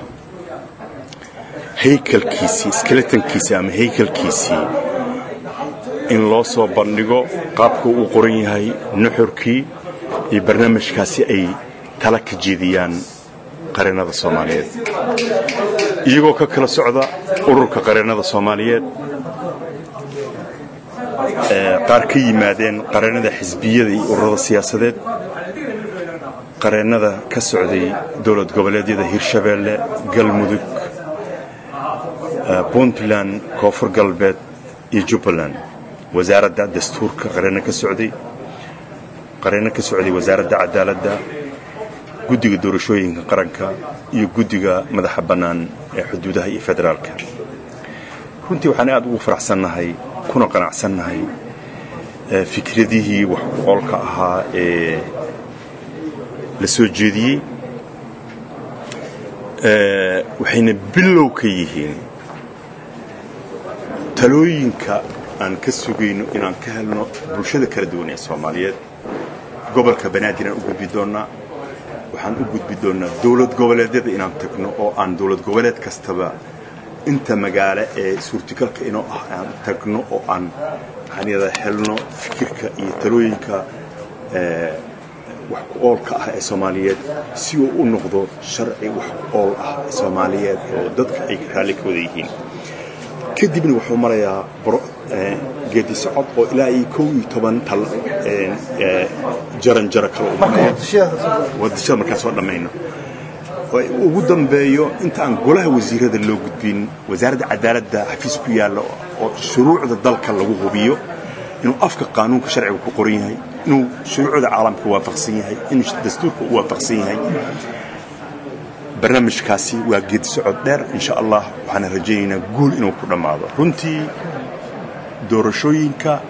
haykalkiisii skeletonkiisii ama haykalkiisii in loo soo bandhigo qaabka uu qoran yahay nuxurkii iyo barnaamijkaasi ay tala ka jeediyaan qareennada soomaaliyeed iyagoo ka kala socda ururka qareennada soomaaliyeed qaar ka yimaadeen qareennada xisbiyada iyo ururada siyaasadeed qareennada ka socday dowlad goboleedyada hirshabeelle galmudug puntland koonfur galbeed iyo jubbaland wasaaradda dastuurka qareenno ka socday qareenno ka socday wasaaradda cadaaladda guddiga doorashooyinka qaranka iyo guddiga madaxa bannaan ee xuduudaha iyo federaalka runtii waxaan aad ugu faraxsannahay kuna qanacsannahay fikradihii wax ku oolka ahaa ee la soo jeediyey waxayna bilow ka yihiin talooyinka aan ka sugayno inaan ka helno bulshada kala duwan ee soomaaliyeed gobolka banaadir aan u gudbi doonnaa waxaan u gudbi doonnaa dowlad goboleedyada inaan tagno oo aan dowlad goboleed kastaba inta magaalo ee suurtagalka inoo ah aan tagno oo aan maxaanyada helno fikirka iyo talooyinka wax ku oolka ah ee soomaaliyeed si uu u noqdo sharci wax ku ool ah ee soomaaliyeed oo dadka ay raalli ka wada yihiin kadibna wuxuu marayaa geedi socod oo ilaa iyo kow iyo toban tal jaran jaro kale wadashada markaan soo dhammayno ugu dambeeyo inta aan golaha wasiirada loo gudbin wasaaradda cadaaladda xafiis ku yaalla oo shuruucda dalka lagu hubiyo inuu afka qaanuunka sharciga ku qoran yahay inuu shuruucda caalamka waafaqsan yahay inuu dastuurka u waafaqsan yahay barnaamijkaasi waa geedi socod dheer insha allah waxaana rajaynaynaa guul inuu ku dhammaado runtii doorashooyinka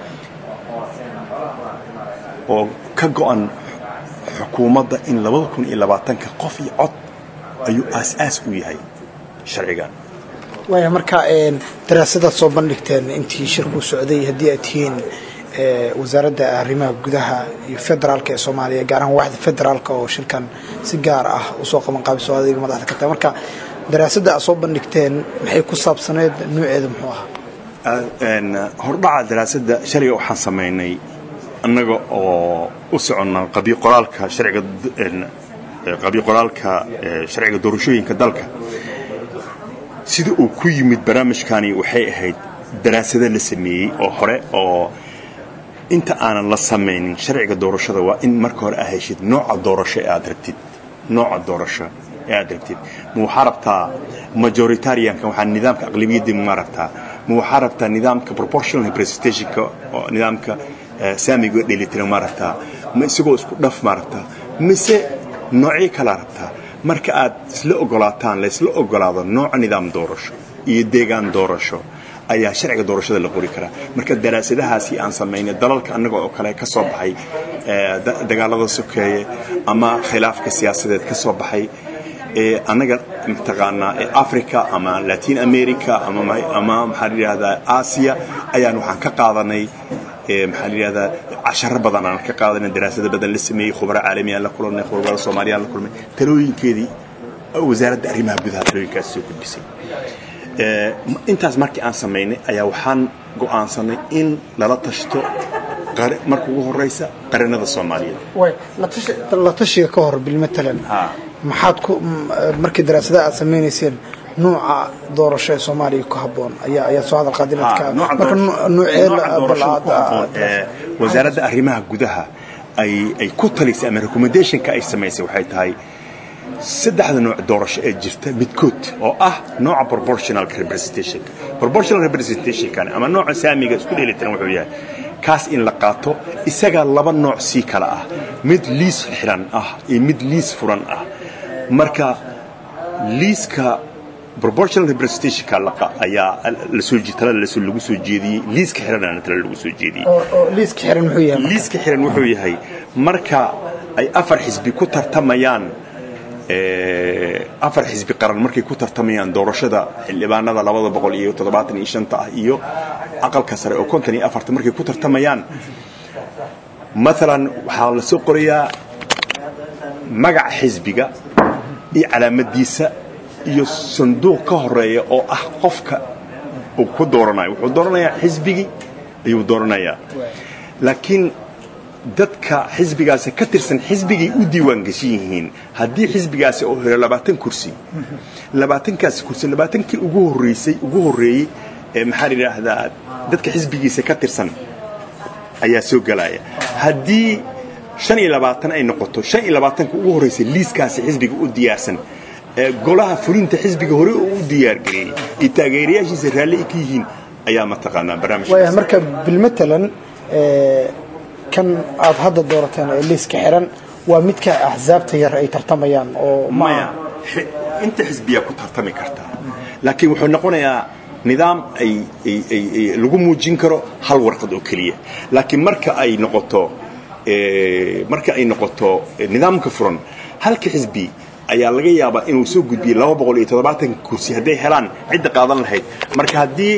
oo ka go'an xukuumadda in labada kun iyo labaatanka qof iyo cod ayuu aas-aas u yahay sharcigan waaya marka daraasadaad soo bandhigteen intii shirku socday haddii aad tihiin wasaaradda arrimaha gudaha iyo federaalka ee soomaaliya gaar ahaan waaxda federaalka oo shirkan si gaar ah usoo qaban qaabiso adiga madaxda ka tahay marka daraasadda aad soo bandhigteen maxay ku saabsaneed nuuceeda muxuu ahaa hordhaca daraasadda shaliga waxaan samaynay annaga oo u soconna qabiy qoraalka sharciga qabiy qoraalka sharciga doorashooyinka dalka sida uu ku yimid barnaamijkani waxay ahayd daraasado la sameeyey oo hore oo inta aanan la samaynin sharciga doorashada waa in marka hore aa heshid nooca doorasho ee aad rabtid nooca doorasho ee aad rabtid ma waxaa rabtaa majoritarianka waxaa nidaamka aqlabiyadda ma rabtaa ma waxaa rabtaa nidaamka proportional representationka oo nidaamka saamiga dheelitiran ma rabtaa ma isagoo isku dhaf ma rabtaa mise noocyo kalaa rabtaa marka aad isla ogolaataan la isla ogolaado nooca nidaam doorasho iyo deegaan doorasho ayaa sharciga doorashada la qori karaa marka daraasadahaasi aan samaynay dalalka annaga oo kale ka soo baxay dagaalada sokeeye ama khilaafka siyaasadeed ka soo baxay annaga mataqaanaa africa ama latin america ama maxaa la yidhahdaa aasiya ayaan waxaan ka qaadanay maxaa la yidhahdaa casharo badan aan ka qaadanay daraasado badan la sameeyey khubaro caalamiyan la kulannay khubaro soomaaliyaan la kulmay talooyinkeedii wasaaradda arrimaha gudaha talooyinkaas soo gudbisay intaas markii aan samaynay ayaa waxaan go'aansanay in lala tashto marka ugu horeysa qaranada soomaaliyeed la tashiga ka hor bilmatalan maxaad ku markii daraasadaha aad samaynayseen nuuca doorasho ee soomaaliya ku habboon ayaa ayaa soo hadal qaadin marka nuucee wasaaradda arrimaha gudaha ay ay ku talisay ama recommendationka ay samaysay waxay tahay saddexda nooc doorasho ee jirta midkood oo ah nooca proportional representation proportional representationkan ama nooca saamiga isku dheelitiran wuxuu yahay kaas in la qaato isagaa laba nooc sii kala ah mid liis xiran ah iyo mid liis furan ah marka liiska proportional representationka ayaa lasoo talada lagu soo jeediyey liiska xiranana tala lagu soo jeediyey liiska xiran muxuu yahay liiska xiran wuxuu yahay marka ay afar xisbi ku tartamayaan afar xisbi qaran markay ku tartamayaan doorashada xildhibaanada labada boqol iyo toddobaatan iyo shanta ah iyo aqalka sare oo konton iyo afarta markay ku tartamayaan maalan waxaa la soo qorayaa magaca xisbiga iyo calaamadiisa iyo sanduuq ka horeeya oo ah qofka uu ku dooranayo wuxuu dooranayaa xisbigii ayuu dooranayaa laakiin dadka xisbigaasi ka tirsan xisbigay u diiwaan geshan yihiin haddii xisbigaasi oo helo labaatan kursi labaatankaasi kursi labaatankii ugu horreysay ugu horreeyey ee maxaa la yidhaahdaa dadka xisbigiisa ka tirsan ayaa soo gelaya haddii shan iyo labaatan ay noqoto shan iyo labaatanka ugu horreysay liiskaasi xisbiga u diyaarsan ee golaha fulinta xisbiga hore oo u diyaargareeyey iyo taageerayaashiisa raalli ay ka yihiin ayaa mataqaanaa barnaamijka waaya marka bilmatalan kan aad hadda doorateen ee liiska xiran waa midka axsaabta yar ay tartamayaan oo maya inta xisbiyaa ku tartami kartaa laakiin wuxuu noqonayaa nidaam ay lagu muujin karo hal warqad oo keliya laakiin marka ay noqoto marka ay noqoto nidaamka furan halka xisbi ayaa laga yaabaa inuu soo gudbiyey laba boqol iyo toddobaatan kursi hadday helaan cidda qaadan lahayd marka haddii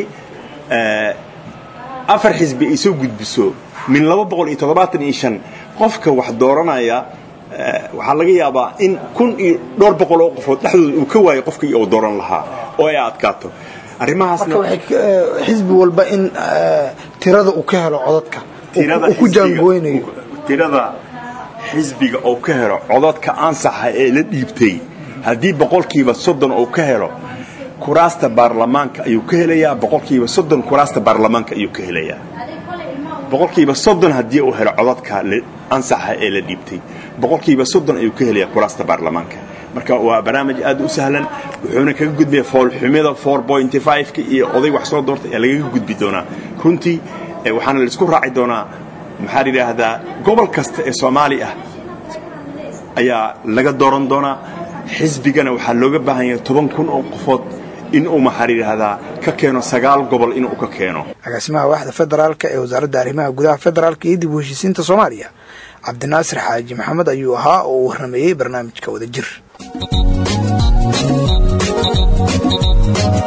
afar xisbi ay soo gudbiso min laba boqol iyo toddobaatan iyo shan qofka wax dooranaya waxaa laga yaabaa in kun iyo dhowr boqol oo qofood dhexdooda uu ka waayo qofkii uu dooran lahaa oo ay adkaato arrimahaasna xisbi walba in tirada uu ka helo codadka uu ku jaangooynayo tirada xisbiga uu ka helo codadka ansaxa ee la dhiibtay haddii boqolkiiba soddon uu ka helo kuraasta baarlamaanka ayuu ka helayaa boqolkiiba soddon kuraasta baarlamaanka ayuu ka helayaa boqolkiiba soddon haddii uu helo codadka ansaxa ee la dhiibtay boqolkiiba soddon ayuu ka helayaa kuraasta baarlamaanka marka waa barnaamij aad u sahlan wuxuuna kaga gudbaya foolxumida four pointy five-ka iyo oday wax soo doortay ayaa lagaga gudbi doonaa runtii waxaana la isku raaci doonaa maxaa la yidhaahdaa gobol kasta ee soomaali ah ayaa laga dooran doonaa xisbigana waxaa looga baahan yahay toban kun oo qofood inuu maxaa la yidhaahdaa ka keeno sagaal gobol inuu ka keeno agaasimaha waaxda federaalka ee wasaaradda arrimaha gudaha federaalka iyo dib u heshiisiinta soomaaliya cabdinaasir xaaji maxamed ayuu ahaa oo uu warrameeyey barnaamijka wadajir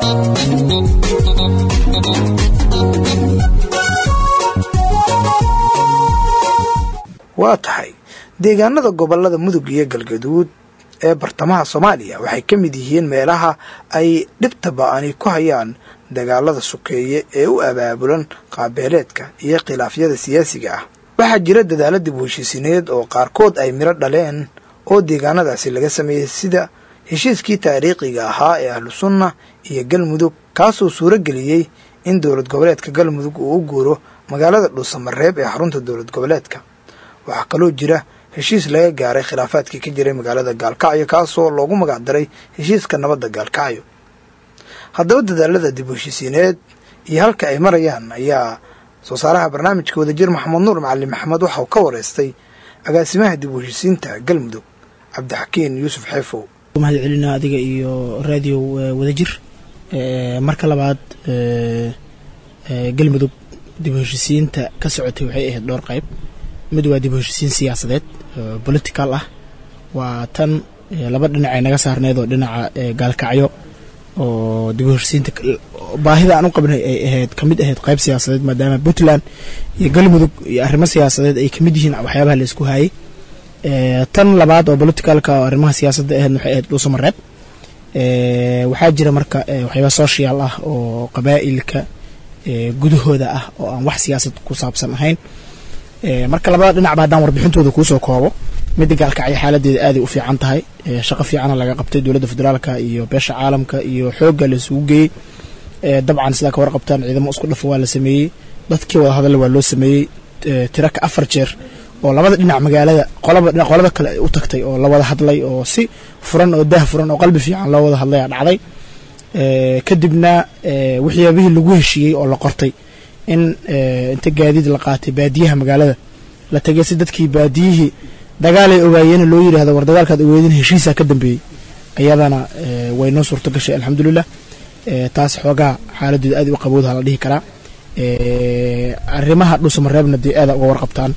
waa tahay deegaanada gobolada mudug iyo galgaduud ee bartamaha soomaaliya waxay ka mid yihiin meelaha ay dhibta ba-ani ku hayaan dagaalada sokeeye ee u abaabulan qaabeeleedka iyo khilaafyada siyaasiga ah waxaa jira dadaalo dib u heshiisineed oo qaarkood ay midho dhaleen oo deegaanadaasi laga sameeyey sida heshiiskii taariikhiga ahaa ee ahlu sunna iyo galmudug kaasoo suuro geliyey in dowlad goboleedka galmudug uu u guuro magaalada dhuusamareeb ee xarunta dowlad goboleedka waxaa kaloo jira heshiis laga gaaray khilaafaadkii ka jiray magaalada gaalkacyo kaasoo loogu magac daray heshiiska nabadda gaalkacyo haddaba dadaalada dib u heshiisiineed iyo halka ay marayaan ayaa soo saaraha barnaamijka wadajir maxamed nuur macalin maxamed waxauu ka wareystay agaasimaha dib u heshiisiinta galmudug cabdixakiin yuusuf xeefow mahad celinaa adiga iyo raadiyo wadajir marka labaad galmudug dib u heshiisiinta ka socotay waxay ahayd dhowr qayb mid waa dib u heshiisiin siyaasadeed political ah waa tan laba dhinac ay naga saarneed oo dhinaca gaalkacyo oo dib u heshiisiinta baahida aan u qabnay ay ahayd kamid ahayd qayb siyaasadeed maadaama puntland iyo galmudug iyo arrimo siyaasadeed ay kamid yihiin waxyaabaha la isku hayay tan labaad oo politicalka oo arrimaha siyaasadda ahayd waxay ahayd dhuusamareeb waxaa jira marka waxyaaba social ah oo qabaa'ilka gudahooda ah oo aan wax siyaasad ku saabsan ahayn marka labada dhinacba haddaan warbixintooda kuusoo koobo midda gaalkacyo xaaladeeda aaday u fiican tahay shaqo fiicana laga qabtay dowladda federaalka iyo beesha caalamka iyo xoogga la isugu geeyey dabcan sidaa ka warqabtaan ciidamo isku dhafa waa la sameeyey dadkii wada hadalla waa loo sameeyey tiro ka afar jeer oo labada dhinac magaalada qolada kale u tagtay oo la wada hadlay oo si furan oo dah furan oo qalbi fiican loo wada hadlay a dhacday kadibna waxyaabihii lagu heshiiyey oo la qortay in inta gaadiid la qaatay baadiyaha magaalada la tegay si dadkii baadiyihii dagaalay ogaayeen loo yidhaahdo war dagaalkaad ogeedin heshiisaa ka dambeeyey ayadana way noo suurto gashay alxamdulilah taas xoogaa xaaladeeda aad u qabowdaha la dhihi karaa arrimaha dhuusamareebna dee aada uga warqabtaan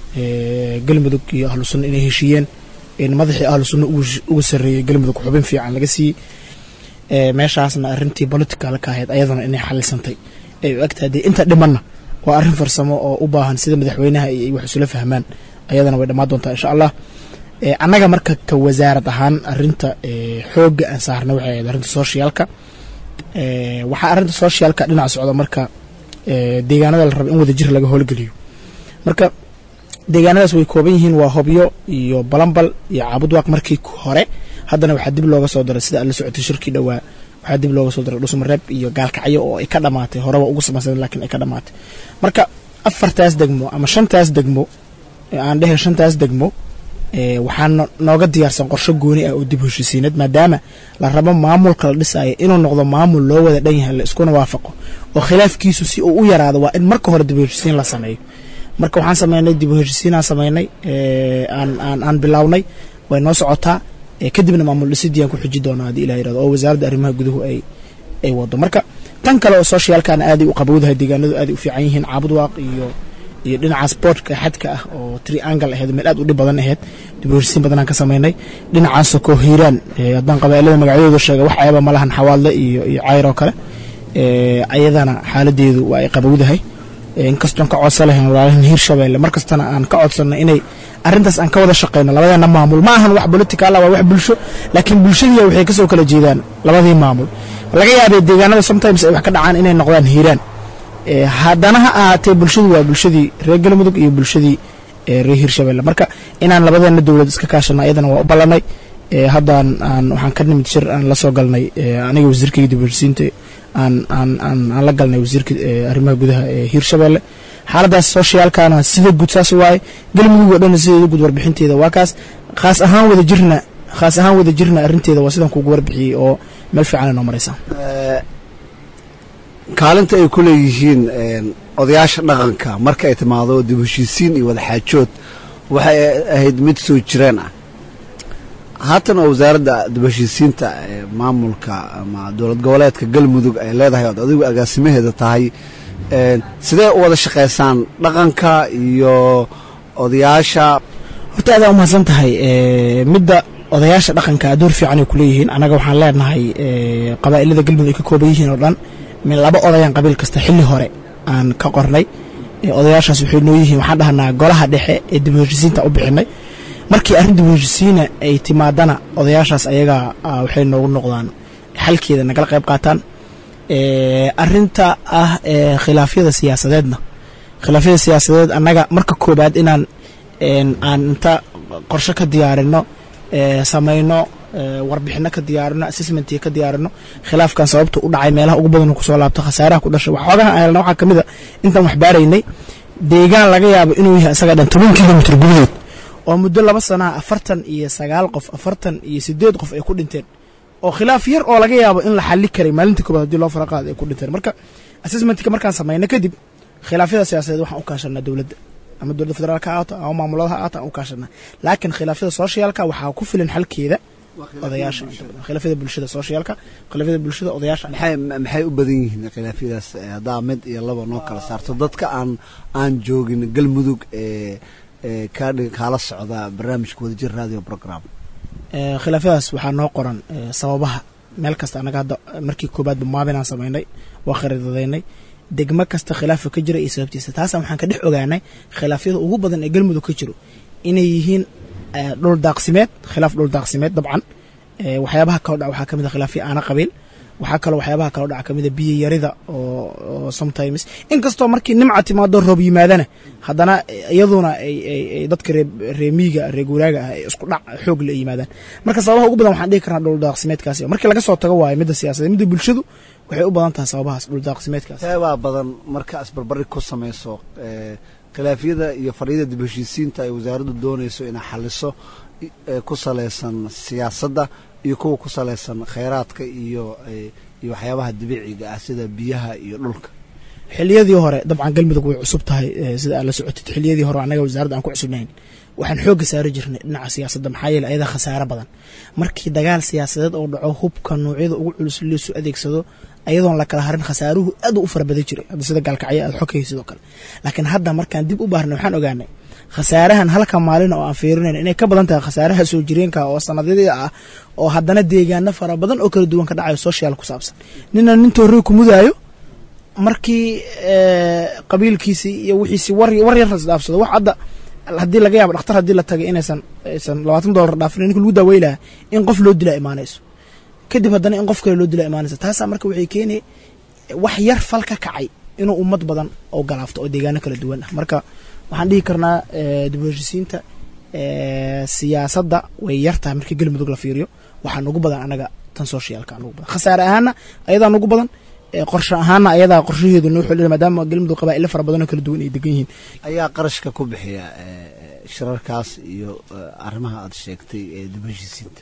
galmudug iyo ahlu sunna inay heshiiyeen in madaxii ahlu sunna uga sarreeyey galmudug xubin fiican laga siiyey meeshaasna arrintii politicalka ahayd ayadana inay xalisantay ay u egtahay dee inta dhimanna waa arrin farsamo oo u baahan sida madaxweynaha ay wax isula fahmaan ayadana way dhammaan doontaa insha allah annaga marka ka wasaarad ahaan arinta xoogga aan saarna waxay ahayd arrinta socialka waxaa arrinta socialka dhinac socda marka deegaanada la raba in wadajir laga howlgeliyo marka deegaanadaas way kooban yihiin waa hobyo iyo balambal iyo caabudwaaq markii hore haddana waxaa dib looga soo daray sida aad la socotay shirkii dhowaa waxaa dib looga soo daray dhusmareeb iyo gaalkacyo oo ay ka dhamaatay horeba ugu samaysan laakiin ay ka dhamaatay marka afartaas degmo ama shantaas degmo aan dhehe shantaas degmo waxaa nooga diyaarsan qorsho gooni ah oo dib heshiisiinad maadaama la rabo maamulka la dhisaayo inuu noqdo maamul loo wada dhan yahay la iskuna waafaqo oo khilaafkiisu si uu u yaraado waa in marka hore dib heshiisiin la sameeyo marka waxaan sameynay dib heshiisiinaan sameynay aan aan aan bilownay way noo socotaa kadibna maamul dhisidii aan ku xuji doonaa haddii ilah yirahdo oo wasaaradda arrimaha guduhu ay ay wado marka tan kale oo socialkana aaday u qabowdahay deegaanadu aaday u fiican yihiin caabud waaq iyo iyo dhinaca sportka xadka ah oo triangle ahayd meel aad u dhib badan ahayd dib u heshiisiin badanaan ka sameynay dhinacaasoo koo hiiraan haddaan qabaa'ilada magacyadooda sheega wax ayaba malahan xawaadle iyo iyo cayr oo kale ayadana xaaladeedu waa ay qabowdahay inkastoon ka codsan lahayn walaalahan hiirshabeelle mar kastana aan ka codsanay inay arrintaas aan ka wada shaqeyno labadeena maamul ma ahan wax political ah waa wax bulsho laakiin bulshadiia waxay kasoo kala jeedaan labadii maamul laga yaabay deegaanada sometimes ay wax ka dhacaan inay noqdaan hiiraan haddana ha ahaatee bulshadu waa bulshadii reer galmudug iyo bulshadii reer hiirshabeelle marka inaan labadeena dowlad iska kaashano ayadana waa u ballanay haddaan aan waxaan ka nimid shir aan la soo galnay aniga wasiirkayga dib heshiisiinta aan aan aan aan la galnay wasiirka arrimaha gudaha ee hiirshabeelle xaaladaas socialkana sida guud saas waaye galmudug oo dhan sideeda guud warbixinteeda waa kaas khaas ahaan wada jirna khaas ahaan wada jirna arrinteeda waa sidaan kugu warbixiyey oo meel fiican ay noo maraysaa kaalinta ay ku leeyihiin odayaasha dhaqanka marka ay timaado dib heshiisiin iyo wadaxaajood waxay ahayd mid soo jireen ah haatan oo wasaaradda dib heshiisiinta maamulka ama dowlad goboleedka galmudug ay leedahay ood adigu agaasimaheeda tahay sidee u wada shaqaysaan dhaqanka iyo odayaasha horta adaa umahadsan tahay midda odayaasha dhaqanka door fiican ay ku leeyihiin annaga waxaan leenahay qabaa'ilada galmudug ay ka kooban yihiin oo dhan min laba odayaan qabiil kasta xilli hore aan ka qornay odayaashaas waxay noo yihiin waxaan dhahnaa golaha dhexe ee dib u heshisiinta u bixinay markii arrin dib u heshisiina ay timaadana odayaashaas ayaga waxay noogu noqdaan xalkeeda nagala qayb qaataan arinta ah khilaafyada siyaasadeedna khilaafyada siyaasadeed annaga marka koobaad inaan aan inta qorshe ka diyaarino samayno warbixino ka diyaarino assessment ka diyaarino khilaafkan sababta u dhacay meelaha ugu badan kusoo laabto khasaaraha ku dhashay waxoogaha aan helna waxaa kamid a intaan wax baaraynay deegaan laga yaabo inuu yahay isaga dhan toban kilomitr gudahood oo muddo laba sanaha afartan iyo sagaal qof afartan iyo sideed qof ay ku dhinteen oo khilaaf yar oo laga yaabo in la xali karay maalintii koobaad hadii loo fara qaada ay ku dhinteen marka assessmentka markaan samayno kadib khilaafyada siyaasadeed waxaan u kaashanaa dowladda ama dowladda federaalka ha ahaato ama maamulada ha ahaato aan u kaashanaa laakiin khilaafyada socialka waxaa ku filan xalkeeda odayaasha khilaafyada bulshada socialka khilaafyada bulshada odayaasha maxay maxay u badan yihiin khilaafyadaas haddaa mid iyo laba noo kala saarto dadka aan aan joogin galmudug ee ee kaadhi kaala socda barnaamijka wadajir radio program khilaafyadaas waxaa noo qoran sababaha meel kasta annaga hadda markii koobaadba maabinaan samaynay waa khariidadaynay degmo kasta khilaafa ka jira iyo sababtiisa taasa waxaan ka dhex ogaanay khilaafyada ugu badan ee galmudug ka jiro inay yihiin dhul daaqsimeed khilaaf dhul daaqsimeed dabcan waxyaabaha kaloo dhaca waxaa ka mid a khilaafyo aana qabiil waxaa kaloo waxyaabaha kaloo dhaca kamid a biyo yarida oo sometimes inkastoo markii nimca timaado roob yimaadana haddana iyaduna ay dadka reemiiga ree guuraaga ah ay isku dhac xoog la yimaadaan marka sababaha ugu badan waxaan dhihi karnaa dhul daaqsimeedkaasi markii laga soo tago waayo midda siyaasadeed midda bulshadu waxay u badan tahay sababahaas dhul daaqsimeedkaas teebaa badan marka isbarbari ku samayso khilaafyada iyo fadhiyada dib heshiisiinta ay wasaaraddu doonayso inay xaliso ku salaysan siyaasadda iyo kuwa ku salaysan khayraadka iyo iyo waxyaabaha dabiiciga ah sida biyaha iyo dhulka xiliyadii hore dabcan galmudug way cusub tahay sida aad la socotid xiliyadii hore annaga wasaaradda aan ku cusubnayn waxaan xoogga saari jirnay dhinaca siyaasadda maxaa yeele ayadaa khasaare badan markii dagaal siyaasadeed oo dhaco hubka noocyada ugu culus laisu adeegsado ayadoon la kala harin khasaaruhu aad u fara badan jiray hadda sida gaalkacyo aad xogkay sidoo kale laakiin hadda markaan dib u baarnay waxaan ogaanay khasaarahan halka maalin oo aan fiirinayn inay ka badan tahay khasaaraha soo jireenka oo sanadyadii ah oo haddana deegaano fara badan oo kala duwan ka dhacayo social ku saabsan nina nin toorey ku mudaayo markii qabiilkiisii iyo wixiisi war war yar isdhaafsado wax hadda haddii laga yaabo dhakhtar haddii la tagay inaysan aysan labaatan dollar dhaafin ninka lagu daaweylaha in qof loo dilaa imaanayso kadib haddana in qof kale loo dilaa imaanaysa taasaa marka waxay keenay wax yar fal ka kacay inuu ummad badan oo galaafto oo deegaano kala duwan ah marka waxaan dhihi karnaa dib u heshisiinta siyaasadda way yar tahay markii galmudug la fiiriyo waxaa nugu badan anaga tan socialka nugu badan khasaare ahaana ayadaa nugu badan qorshe ahaana ayadaa qorshaheedu noo xulina maadaama galmudug qabaa'ilo fara badan oo kala duwan ay degan yihiin ayaa qarashka ku bixiya shirarkaas iyo arrimaha aad sheegtay ee dib u heshisiinta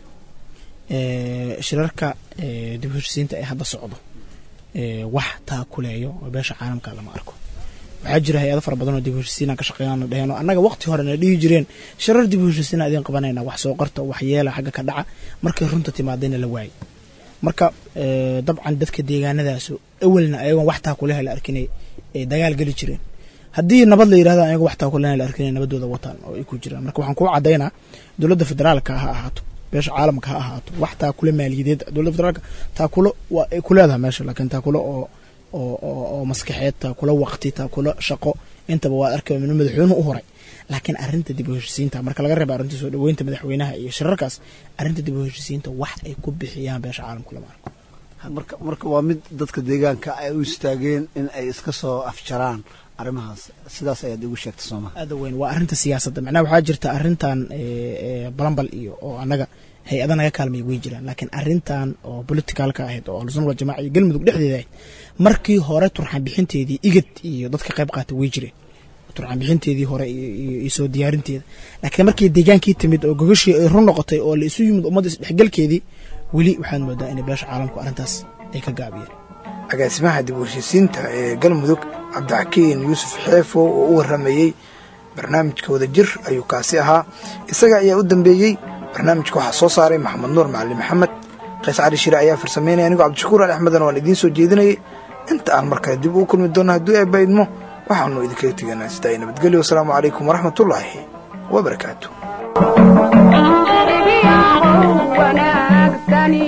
shirarka dib u heshisiinta ee hadda socdo wax taakuleeyo oo beesha caalamka lama arko waxaa jira hay-ado fara badan oo dib u heshisiinaan ka shaqeeyaan dheheen oo annaga waqti hore na dhihi jireen shirar dib u heshisiina idin qabanayna wax soo qarta wax yeela xagga ka dhaca markay runta timaadayna la waayay marka dabcan dadka deegaanadaasu awalna ayagoon wax taakuleha la arkinay ay dagaal geli jireen haddii nabad la yirahdo ayago wax taakuleha la arkinay nabadooda wataan oo ay ku jiraan marka waxaan kuu caddaynaa dowladda federaalka ha ahaato beesha caalamka ha ahaato wax taakule maaliyadeed dowladda federaalka taakulo waa ay ku leedahay meesha laakiin taakulo oo oo oo maskaxeed taakulo waqti taakulo shaqo intaba waa arkay min madaxweynuhu u horay laakiin arrinta dib u heshisiinta marka laga reeba arrinta soo dhaweynta madaxweynaha iyo shirarkaas arrinta dib u heshisiinta wax ay ku bixiyaan beesha caalamka lama arko marka marka waa mid dadka deegaanka ay u istaageen in ay iska soo afjaraan arrimahaas sidaas ayaad igu sheegtay sooma aada weyn waa arrinta siyaasadda macnaha waxaa jirta arrintan balambal iyo oo annaga hay-ada naga kaalmay way jiraan laakiin arrintan oo politicalka ahayd oo ahlusunna waljamaca iyo galmudug dhexdeeda ahayd markii hore turxaan bixinteedii igad iyo dadka qayb qaatay way jireen turxaan bixinteedii hore iyo soo diyaarinteeda laakiin markii deegaankii timid oo gogashii ay run noqotay oo la isu yimid ummadda isdhexgalkeedii weli waxaad moodaa inay beesha caalamku arrintaas ay ka gaabiyeen agaasimaha dib u heshisiinta ee galmudug cabdixakiin yuusuf xeefo oo u warramayey barnaamijka wadajir ayuu kaasi ahaa isaga ayaa u dambeeyey barnaamijka waxaa soo saaray maxamed nuur macalin maxamed qays cali shire ayaa farsameynaya anigoo cabdishakuur ali axmedna waan idiin soo jeedinayay inta aan markale dib ugu kulmi doonno hadduu eebba idmo waxaanu idinkaga teganaa sidaa nabadgelyo wasalaamu calaykum waraxmatullaahi wabarakaatu shicibiyahow wanaagsani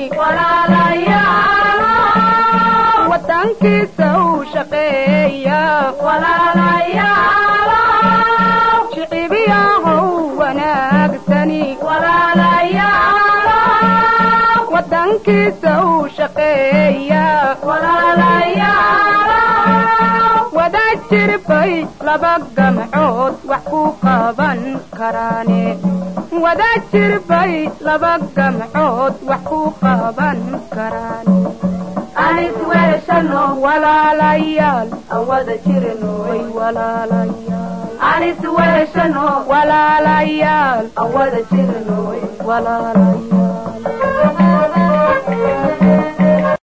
wadankiisa u shaqeeya shicibiyahow wanaagsani wadankiisa u shaqeeya wadaad jirbay laba gamcood wax ku qaban karaane wadaad jirbay laba gamcood wax ku qaban karaane walaalayaal awada jirinoy walaalayaal walaalayaal awada jirinoy walaalayaal